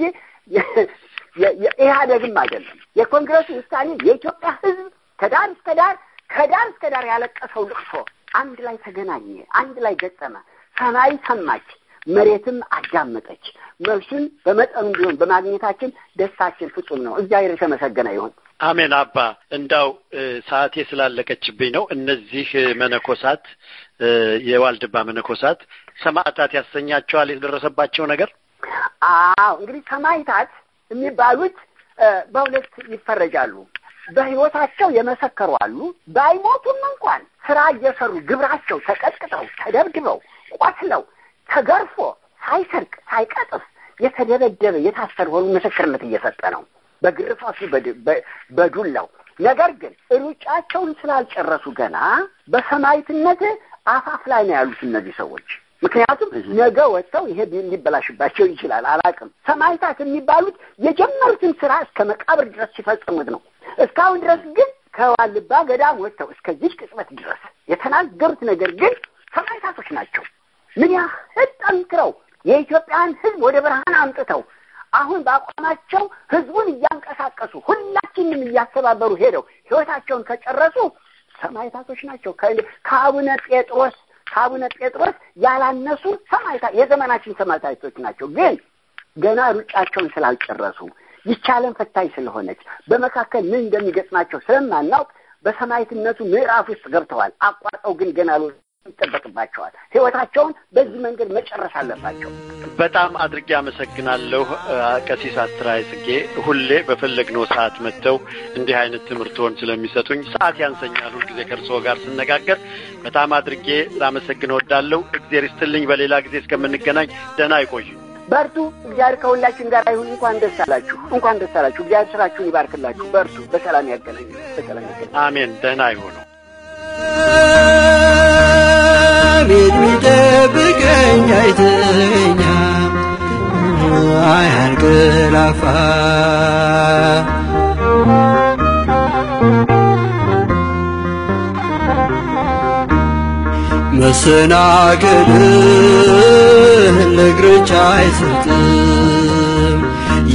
የኢህአደግም አይደለም። የኮንግረሱ ውሳኔ የኢትዮጵያ ህዝብ ከዳር እስከ ዳር ከዳር እስከ ዳር ያለቀሰው ልቅሶ አንድ ላይ ተገናኘ፣ አንድ ላይ ገጠመ። ሰማይ ሰማች፣ መሬትም አዳመጠች። መልሱን በመጠኑ ቢሆን በማግኘታችን ደስታችን ፍጹም ነው። እግዚአብሔር የተመሰገነ ይሁን። አሜን። አባ እንዳው ሰዓቴ ስላለቀችብኝ ነው። እነዚህ መነኮሳት የዋልድባ መነኮሳት ሰማዕታት ያሰኛቸዋል የደረሰባቸው ነገር? አዎ እንግዲህ ሰማዕታት የሚባሉት በሁለት ይፈረጃሉ። በህይወታቸው የመሰከሩ አሉ። ባይሞቱም እንኳን ስራ እየሰሩ ግብራቸው ተቀጥቅጠው፣ ተደብድበው፣ ቆስለው፣ ተገርፎ ሳይሰርቅ ሳይቀጥፍ የተደበደበ የታሰረ ሆኑ ምስክርነት እየሰጠ ነው በግርፋቱ በዱላው። ነገር ግን ሩጫቸውን ስላልጨረሱ ገና በሰማዕትነት አፋፍ ላይ ነው ያሉት እነዚህ ሰዎች። ምክንያቱም ነገ ወጥተው ይሄ ሊበላሽባቸው ይችላል፣ አላውቅም። ሰማዕታት የሚባሉት የጀመሩትን ስራ እስከ መቃብር ድረስ ሲፈጽሙት ነው። እስካሁን ድረስ ግን ከዋልባ ገዳም ወጥተው እስከዚህ ቅጽበት ድረስ የተናገሩት ነገር ግን ሰማዕታቶች ናቸው። ምን ያህል ጠንክረው የኢትዮጵያን ሕዝብ ወደ ብርሃን አምጥተው አሁን በአቋማቸው ሕዝቡን እያንቀሳቀሱ ሁላችንም እያስተባበሩ ሄደው ሕይወታቸውን ከጨረሱ ሰማዕታቶች ናቸው። ከአቡነ ጴጥሮስ ከአቡነ ጴጥሮስ ያላነሱ ሰማዕታ የዘመናችን ሰማዕታቶች ናቸው። ግን ገና ሩጫቸውን ስላልጨረሱ ይቻለን ፈታኝ ስለሆነች በመካከል ምን እንደሚገጥማቸው ስለማናውቅ በሰማዕትነቱ ምዕራፍ ውስጥ ገብተዋል። አቋርጠው ግን ገና ይጠበቅባቸዋል። ህይወታቸውን በዚህ መንገድ መጨረስ አለባቸው። በጣም አድርጌ አመሰግናለሁ ቀሲስ አስተራይ ጽጌ። ሁሌ በፈለግነው ሰዓት መጥተው እንዲህ አይነት ትምህርቶን ስለሚሰጡኝ ሰዓት ያንሰኛል ሁልጊዜ ከእርስዎ ጋር ስነጋገር። በጣም አድርጌ ላመሰግን እወዳለሁ። እግዜር ይስጥልኝ። በሌላ ጊዜ እስከምንገናኝ ደህና ይቆዩ። በርቱ። እግዚአብሔር ከሁላችን ጋር ይሁን። እንኳን ደስ አላችሁ፣ እንኳን ደስ አላችሁ። እግዚአብሔር ስራችሁን ይባርክላችሁ። በርቱ። በሰላም ያገናኝ፣ በሰላም ያገናኝ። አሜን። ደህና ይሁኑ። ቤት ሚጠብቀኝ አይተኛ አያንቀላፋ መሰናክልን ለእግሮች አይሰጥም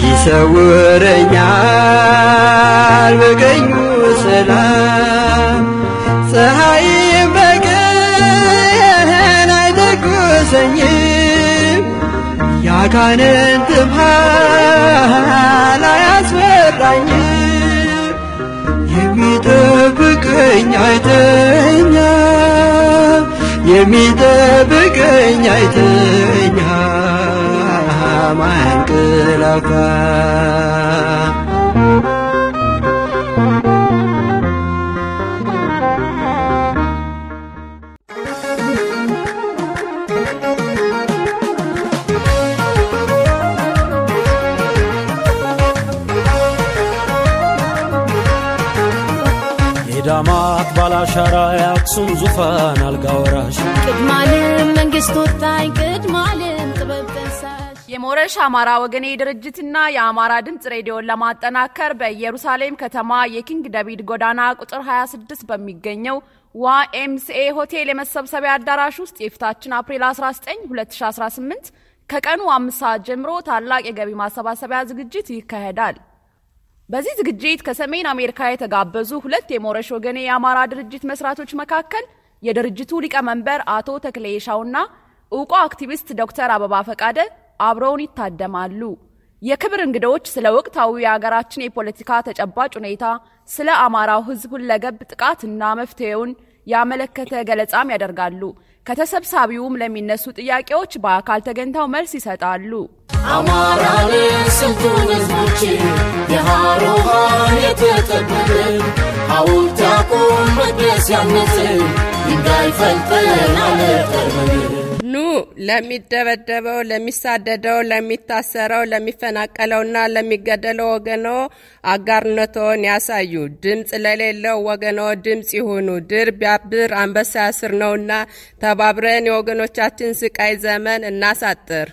ይሰውረኛል በቀኙ ሰላም ፀሐይ በቀን አይተኩሰኝም ያጋንንት ብርሃን አያስፈራኝም የሚጠብቀኝ አይተኛ የሚጠብቀኝ አይተኛ ማያንቀላፋ ቀዳማት ባላሻራ የአክሱም ዙፋን አልጋ ወራሽ ቅድማልም መንግስት ወጣኝ ቅድማልም ጥበብ ጠንሳሽ የሞረሽ አማራ ወገኔ ድርጅትና የአማራ ድምፅ ሬዲዮን ለማጠናከር በኢየሩሳሌም ከተማ የኪንግ ዳቪድ ጎዳና ቁጥር 26 በሚገኘው ዋኤምሲኤ ሆቴል የመሰብሰቢያ አዳራሽ ውስጥ የፊታችን አፕሪል 19 2018 ከቀኑ አምስት ሰዓት ጀምሮ ታላቅ የገቢ ማሰባሰቢያ ዝግጅት ይካሄዳል። በዚህ ዝግጅት ከሰሜን አሜሪካ የተጋበዙ ሁለት የሞረሽ ወገኔ የአማራ ድርጅት መስራቾች መካከል የድርጅቱ ሊቀመንበር አቶ ተክሌ ሻውና እውቋ አክቲቪስት ዶክተር አበባ ፈቃደ አብረውን ይታደማሉ። የክብር እንግዶች ስለ ወቅታዊ የሀገራችን የፖለቲካ ተጨባጭ ሁኔታ፣ ስለ አማራው ሕዝብ ሁለገብ ጥቃትና መፍትሄውን ያመለከተ ገለጻም ያደርጋሉ። ከተሰብሳቢውም ለሚነሱ ጥያቄዎች በአካል ተገኝተው መልስ ይሰጣሉ። አማራን ስንቱን ህዝቦች የሃሮሃን የተጠበብን ሐውልት ያቁም መቅደስ ያነጽ ድንጋይ ፈልጠን አለጠርበን ኑ ለሚደበደበው፣ ለሚሳደደው፣ ለሚታሰረው፣ ለሚፈናቀለውና ለሚገደለው ወገኖ አጋርነቶን ያሳዩ። ድምፅ ለሌለው ወገኖ ድምፅ ይሁኑ። ድር ቢያብር አንበሳ ያስር ነውና ተባብረን የወገኖቻችን ስቃይ ዘመን እናሳጥር።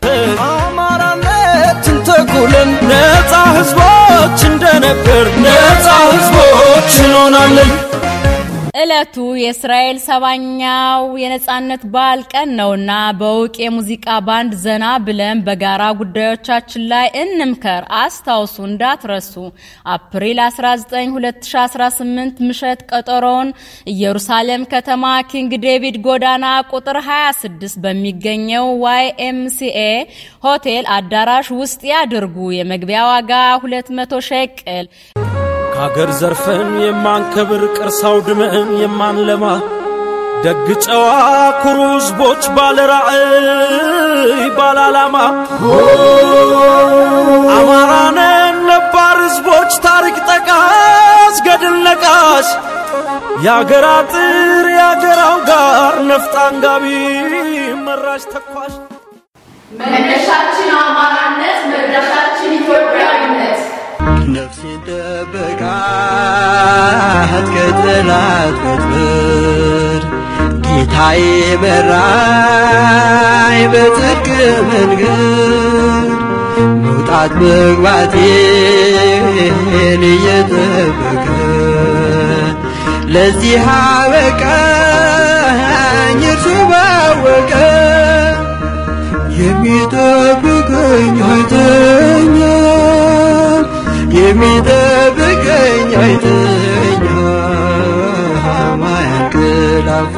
አማራነትን ተኩለን ነፃ ህዝቦች እንደነበር ነፃ ህዝቦች እንሆናለን። ዕለቱ የእስራኤል ሰባኛው የነጻነት በዓል ቀን ነውና በእውቅ የሙዚቃ ባንድ ዘና ብለን በጋራ ጉዳዮቻችን ላይ እንምከር። አስታውሱ፣ እንዳትረሱ። አፕሪል 19 2018 ምሽት ቀጠሮውን ኢየሩሳሌም ከተማ ኪንግ ዴቪድ ጎዳና ቁጥር 26 በሚገኘው ዋይኤምሲኤ ሆቴል አዳራሽ ውስጥ ያድርጉ። የመግቢያ ዋጋ 200 ሸቅል። ከአገር ዘርፈን የማንከብር ቅርስ አውድመን የማንለማ ደግ ጨዋ ኩሩ ህዝቦች ባለ ራዕይ ባለ ዓላማ አማራነን ነባር ህዝቦች ታሪክ ጠቃስ ገድል ነቃሽ የአገር አጥር የአገራው ጋር ነፍጥ አንጋቢ መራሽ ተኳሽ መነሻችን አማራነት፣ መድረሻችን ኢትዮጵያዊነት። ነፍሴን ጠበቃት ከጠላት ወጥመድ ጌታዬ መራኝ በጽድቅ መንገድ መውጣት መግባቴን እየጠበቀ ለዚህ አበቃኝ እርሱ ባወቀ የሚጠብቀኝ አይተኛም የሚጠብቀኝ አይተኛም አያንቀላፋ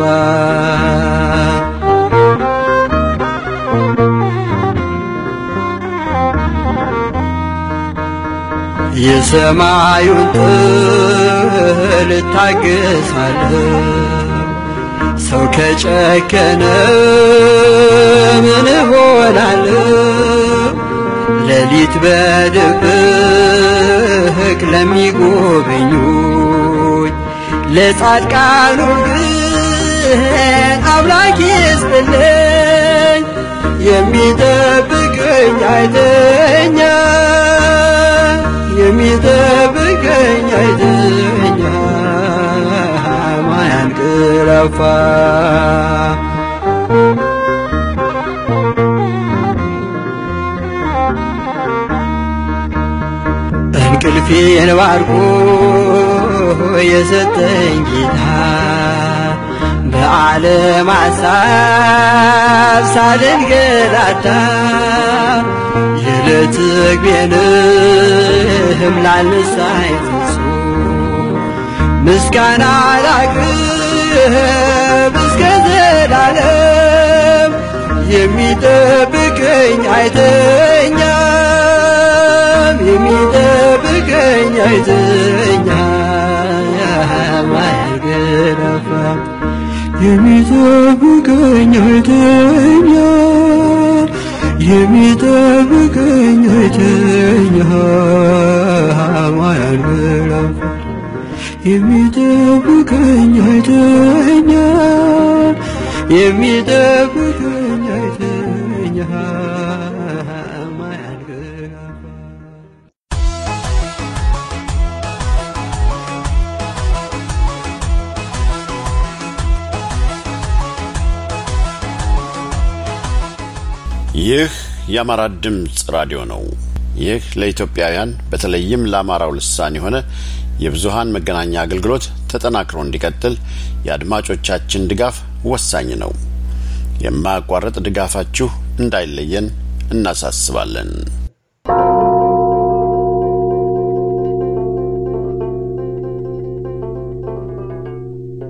የሰማዩን ጥል እታገሳለሁ ሰው ከጨከነ ምን እሆናለሁ? ሌሊት በድብቅ ለሚጎበኙኝ ለጻድቃኑ ግን አምላክ ይስጥልኝ። የሚጠብቀኝ አይተኛ የሚጠብቀኝ አይተኛ ማያንቀላፋ እንቅልፌን ባርኮ የሰጠኝ ጌታ በዓለም ሐሳብ ሳልንገላታ የዕለት ምግቤንም ላልሳይ ፍጹም ምስጋና ላቅርብ እስከ ዘላለም የሚጠብቀኝ አይተኛም የሚጠብቀኝ አይተኛም አያንገላፋም የሚጠብቀኝ አይተኛም የሚጠብቀኝ አይተኛም አያንገላፋም የሚጠብቀኝ አይተኛም የሚጠብቀኝ አይተኛም አያንገላፋም ይህ የአማራ ድምፅ ራዲዮ ነው። ይህ ለኢትዮጵያውያን በተለይም ለአማራው ልሳን የሆነ የብዙሃን መገናኛ አገልግሎት ተጠናክሮ እንዲቀጥል የአድማጮቻችን ድጋፍ ወሳኝ ነው። የማያቋርጥ ድጋፋችሁ እንዳይለየን እናሳስባለን።